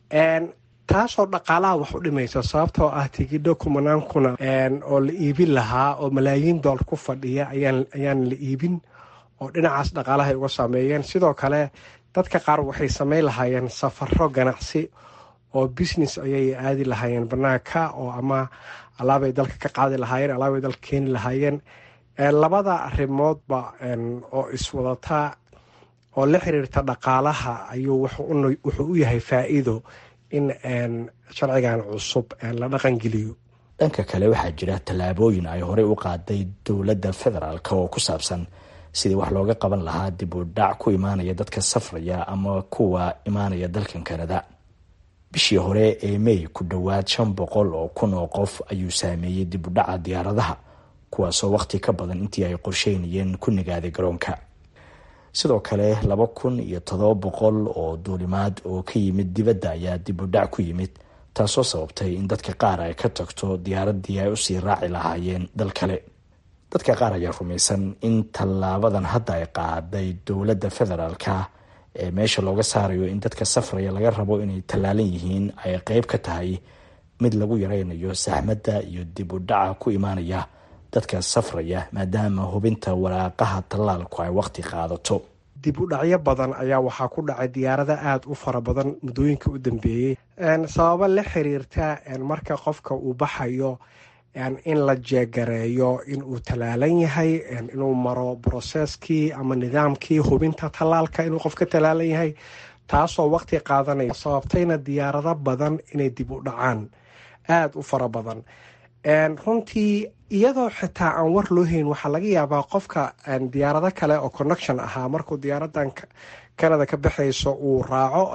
taasoo dhaqaalaha wax u dhimaysa sababtoo ah tigidho kumanaankuna oo la iibin lahaa oo malaayiin doolar ku fadhiya ayaan la iibin oo dhinacaas dhaqaalaha ay uga saameeyeen sidoo kale dadka qaar waxay sameyn lahaayeen safaro ganacsi oo business ayay aadi lahaayeen banaanka oo ama alaabay dalka ka qaadi lahaayeen alaabay dalka keeni lahaayeen labada arrimoodba oo iswadataa oo la xiriirta dhaqaalaha ayuu wuxuu u yahay faa-iido in sharcigan cusub la dhaqangeliyo dhanka kale waxaa jira tallaabooyin ay horey u qaaday dowladda federaalk oo ku saabsan sidii wax looga qaban lahaa dib u dhac ku imaanaya dadka safraya ama kuwa imaanaya dalkan kanada bishii hore ee mey ku dhowaad shan boqol oo kun oo qof ayuu saameeyey dib u dhaca diyaaradaha kuwaasoo wakhti ka badan intii ay qorsheynayeen ku nagaaday garoonka sidoo kale laba kun iyo todoba boqol oo duulimaad oo ka yimid dibadda ayaa dib u dhac ku yimid taasoo sababtay in dadka qaar ay ka tagto diyaaradii ay usii raaci lahaayeen dal kale dadka qaar ayaa rumaysan in tallaabadan hadda ay qaaday dowladda federaalka ee meesha looga saarayo in dadka safraya laga rabo inay tallaalan yihiin ay qeyb ka tahay mid lagu yareynayo saxmadda iyo dib u dhaca ku imaanaya dadka safraya maadaama hubinta waraaqaha tallaalku ay waqti qaadato dib u dhacyo badan ayaa waxaa ku dhacay diyaarada aada u fara badan muddooyinka u dambeeyey sababo la xiriirta marka qofka uu baxayo in la jeegareeyo inuu tallaalan yahay inuu maro broseskii ama nidaamkii hubinta tallaalka inuu qofka tallaalan yahay taasoo waqti qaadanaya sababtayna diyaarado badan inay dib u dhacaan aada u fara badan runtii iyadoo xitaa aan war loo hayn waxaa laga yaabaa qofka diyaarado kale oo connection ahaa markuu diyaaradan canada ka baxayso uu raaco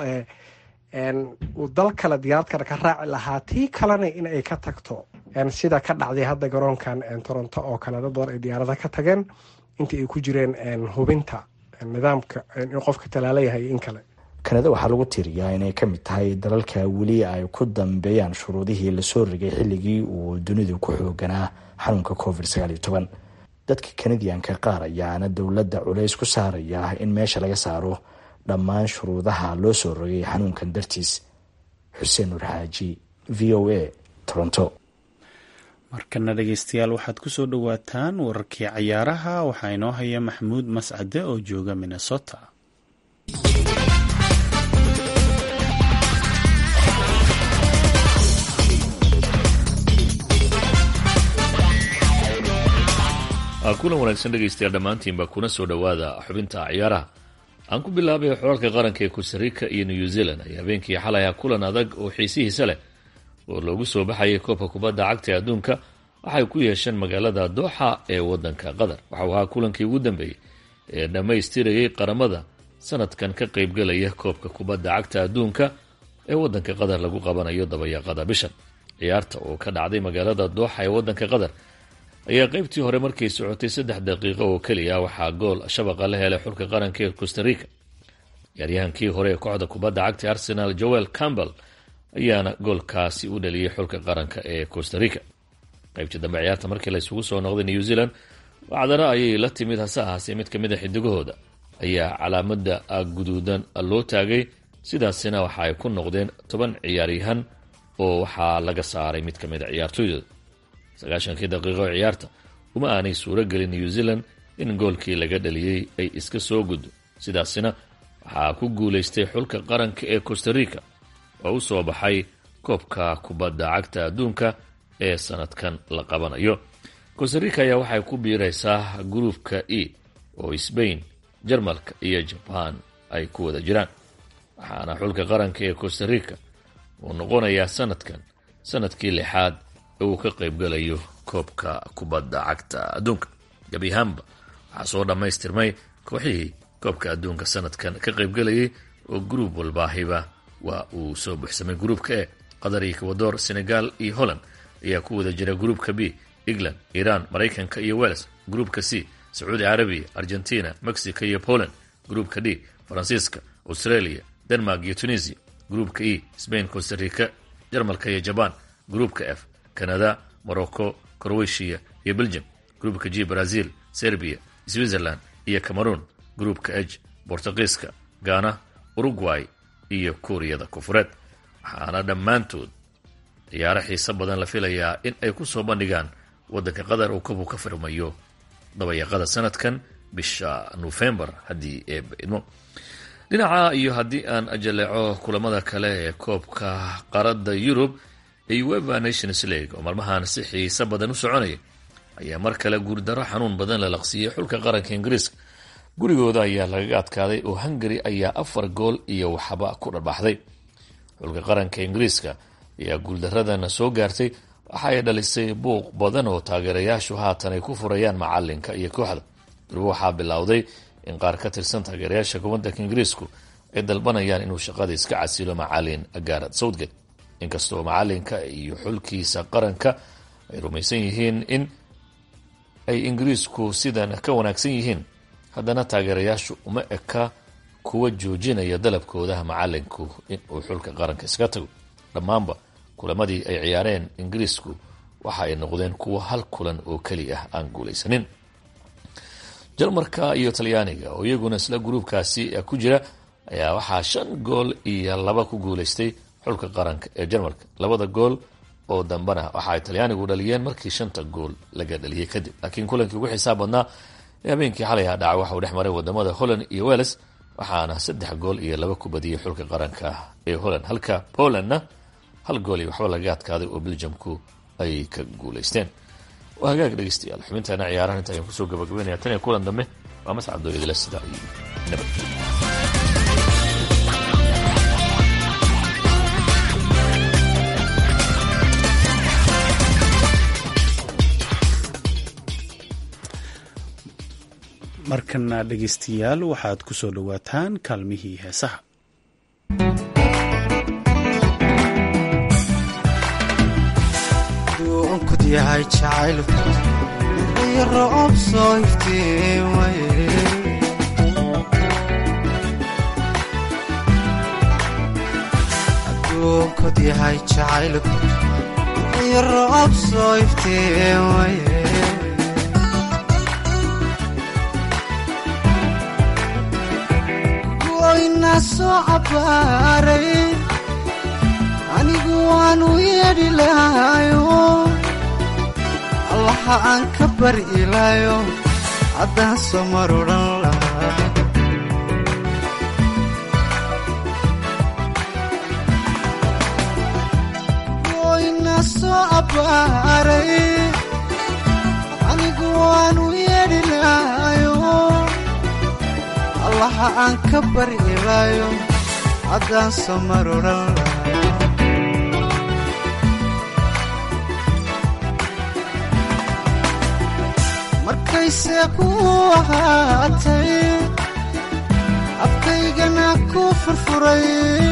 uu dal kale diyaarad kale ka raaci lahaa tii kalena in ay ka tagto sida ka dhacday hadda garoonkan toronto oo kale dad badan ay diyaarada ka tageen intii ay ku jireen hubinta nidaamka in qofka talaala yahay in kale kanada waxaa lagu tiriyaa inay ka mid tahay dalalka weli ay ku dambeeyaan shuruudihii lasoo rigay xilligii uu dunidu ku xooganaa xanuunka covid sagaal iyo toban dadka kanadiyanka qaar ayaana dowladda culays ku saaraya in meesha laga saaro dhammaan shuruudaha loo soo rogay xanuunkan dartiis xuseen nur xaaji v o a toronto markana dhegeystayaal waxaad ku soo dhowaataan wararkii cayaaraha waxaa inoo haya maxamuud mascade oo jooga minnesota kulan wanaagsan dhegaystayaal dhammaantiinba kuna soo dhowaada xubinta ciyaaraha aan ku bilaabay xorarka qaranka ee costarica iyo new zealand ayaa habeenkii xalaya kulan adag oo xiisihiisa leh oo loogu soo baxayay koobka kubadda cagta ee adduunka waxay ku yeesheen magaalada dooxa ee wadanka qatar waxau ahaa kulankii ugu dambeeyey ee dhammaystirayay qaramada sanadkan ka qaybgalaya koobka kubadda cagta adduunka ee wadanka qatar lagu qabanayo dabayaaqada bishan ciyaarta oo ka dhacday magaalada dooxa ee wadanka qatar ayaa qaybtii hore markay socotay saddex daqiiqo oo keliya waxaa gool shabaqa la helay xulka qaranka ee costarica ciyaaryahankii hore ee kooxda kubadda cagta arsenal joel campbell ayaana goolkaasi u dhaliyay xulka qaranka ee costarica qaybtii dambe ciyaarta markii la isugu soo noqday new zealand wacdana ayay la timid hase ahaasee mid kamid a xidigahooda ayaa calaamada guduudan loo taagay sidaasina waxa ay ku noqdeen toban ciyaaryahan oo waxaa laga saaray mid kamid a ciyaartooydooda sagaashankii daqiiqo oo ciyaarta uma aanay suuro gelin new zealand in goolkii laga dhaliyey ay iska soo guddo sidaasina waxaa ku guulaystay xulka qaranka ee costarica oo u soo baxay koobka kubadda cagta adduunka ee sanadkan la qabanayo costarica ayaa waxay ku biiraysaa gruupka e oo sbain jarmalka iyo jaban ay ku wada jiraan waxaana xulka qaranka ee costarica uu noqonayaa sanadkan sanadkii lixaad ee uu ka qaybgalayo koobka kubadda cagta adduunka gebi ahaanba waxaa soo dhammaystirmay kooxihii koobka adduunka sanadkan ka qaybgalayay oo gruub walbaahiba waa uu soo buxsamay gruupka e qatar iyo ecuador senegal iyo holland ayaa ku wada jira gruupka b england iran maraykanka iyo wales gruupka c sacuudi carabiya argentina mexico iyo poland gruupka d faransiiska australia denmark iyo tunisia gruupka e spain costarica jarmalka iyo jaban gruupka f canada morocco croatia iyo belgium gruupka g brazil serbia switzerland iyo cameroon gruupka h bortugiiska ghana uruguay iyo kuuriyada koonfureed waxaana dhammaantood ciyaaro xiiso badan la filayaa in ay ku soo bandhigaan waddanka qatar uu kabu ka firmayo dabayaqada sanadkan bisha nofembar haddii ee idmo dhinaca iyo haddii aan ajaleeco kulamada kale ee koobka qaarada yurub ee ueva nations league oo maalmahan si xiiso badan u soconaya ayaa mar kale guurdaro xanuun badan la laqsiiyey xulka qaranka ingiriiska gurigooda ayaa lagaga adkaaday oo hungary ayaa afar gool iyo waxba ku dharbaxday xulka qaranka ingiriiska ayaa guuldaradana soo gaartay waxa ay dhalisay buuq badan oo taageerayaashu haatan ay ku furayaan macalinka iyo kooxda durbo waxaa bilowday in qaar ka tirsan taageerayaasha gobanka ingiriisku ay dalbanayaan inuu shaqada iska casilo macalin garad southgate inkastoo macalinka iyo xulkiisa qaranka ay rumaysan yihiin in ay ingiriisku sidan ka wanaagsan yihiin haddana taageerayaashu uma eka kuwa joojinaya dalabkoodaha macalinku inuu xulka qaranka iska tago dhammaanba kulamadii ay ciyaareen ingiriisku waxa ay noqdeen kuwa hal kulan oo keli ah aan guulaysanin jarmarka iyo talyaaniga oo iyaguna isla gruubkaasi ku jira ayaa waxaa shan gool iyo laba ku guulaystay xulka qaranka ee jarmalka labada gool oo dambena waxa ay talyaanigu dhaliyeen markii shanta gool laga dhaliyey kadib laakiin kulankii ugu xisaab badnaa ee habeenkii xalay ha dhaca waxa uu dhex maray wadamada holland iyo welles waxaana saddex gool iyo laba ku badiyey xulka qaranka ee holland halka polandna hal gool iyo waxba laga adkaaday oo belgiumku ay ka guulaysteen waa hagaag dhegeystayaal xubintaana ciyaarahan inta ayaan kusoo gabagabeynaya tan iyo kulan dambe waa mascad dooyadila sidaa iyo nabadgelyo markana dhegeystayaal waxaad ku soo dhowaataan kaalmihii heesaha duunkud yahay jacaylku iyo roob soo iftiin waye adduunkud yahay jacaylku iyo roob soo iftiin waye goyna soo cabaaray anigu waanu yeedhi lahayo allaha aan ka bari ilaayo haddaan soo mar odhan lahaa goyna soo abbaaray anigu waanu yeedhi lahayo allaha aan ka bari ilaayo haddaan soo mar odhan lahaa markayse ku ahaatay afkaygana ku furfuray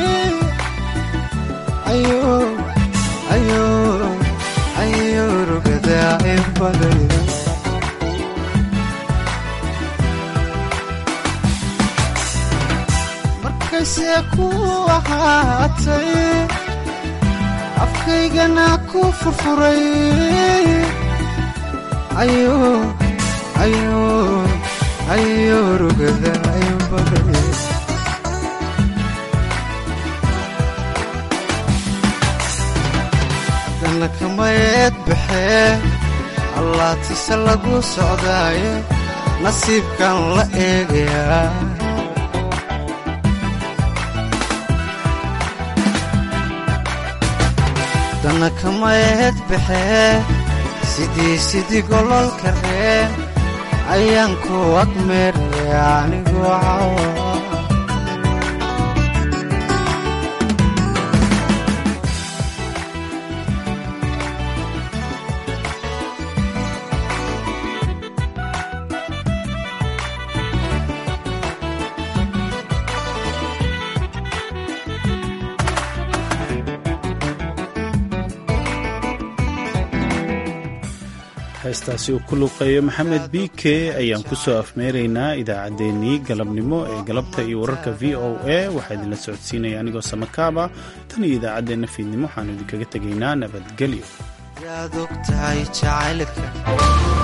ayo rugadaa ibaday markayse ku ahaatay afkaygana ku furfuray ayo ayo ayo rugada ayo baday haddana kamayeed baxee allaatise lagu socdaaye nasiibkan la eegayaa haddana kamayeed baxee sidii sidii gololka reen ayaan ku agmeeraya anigoo cawa heestaasi uu ku luqeeyo maxamed b k ayaan ku soo afmeeraynaa idaacaddeenii galabnimo ee galabta iyo wararka v o a waxaa idinla socodsiinaya anigoo samakaaba tan iyo idaacaddeenna fiidnimo waxaanu idinkaga tegaynaa nabadgelyo yaad og tahay jacaylka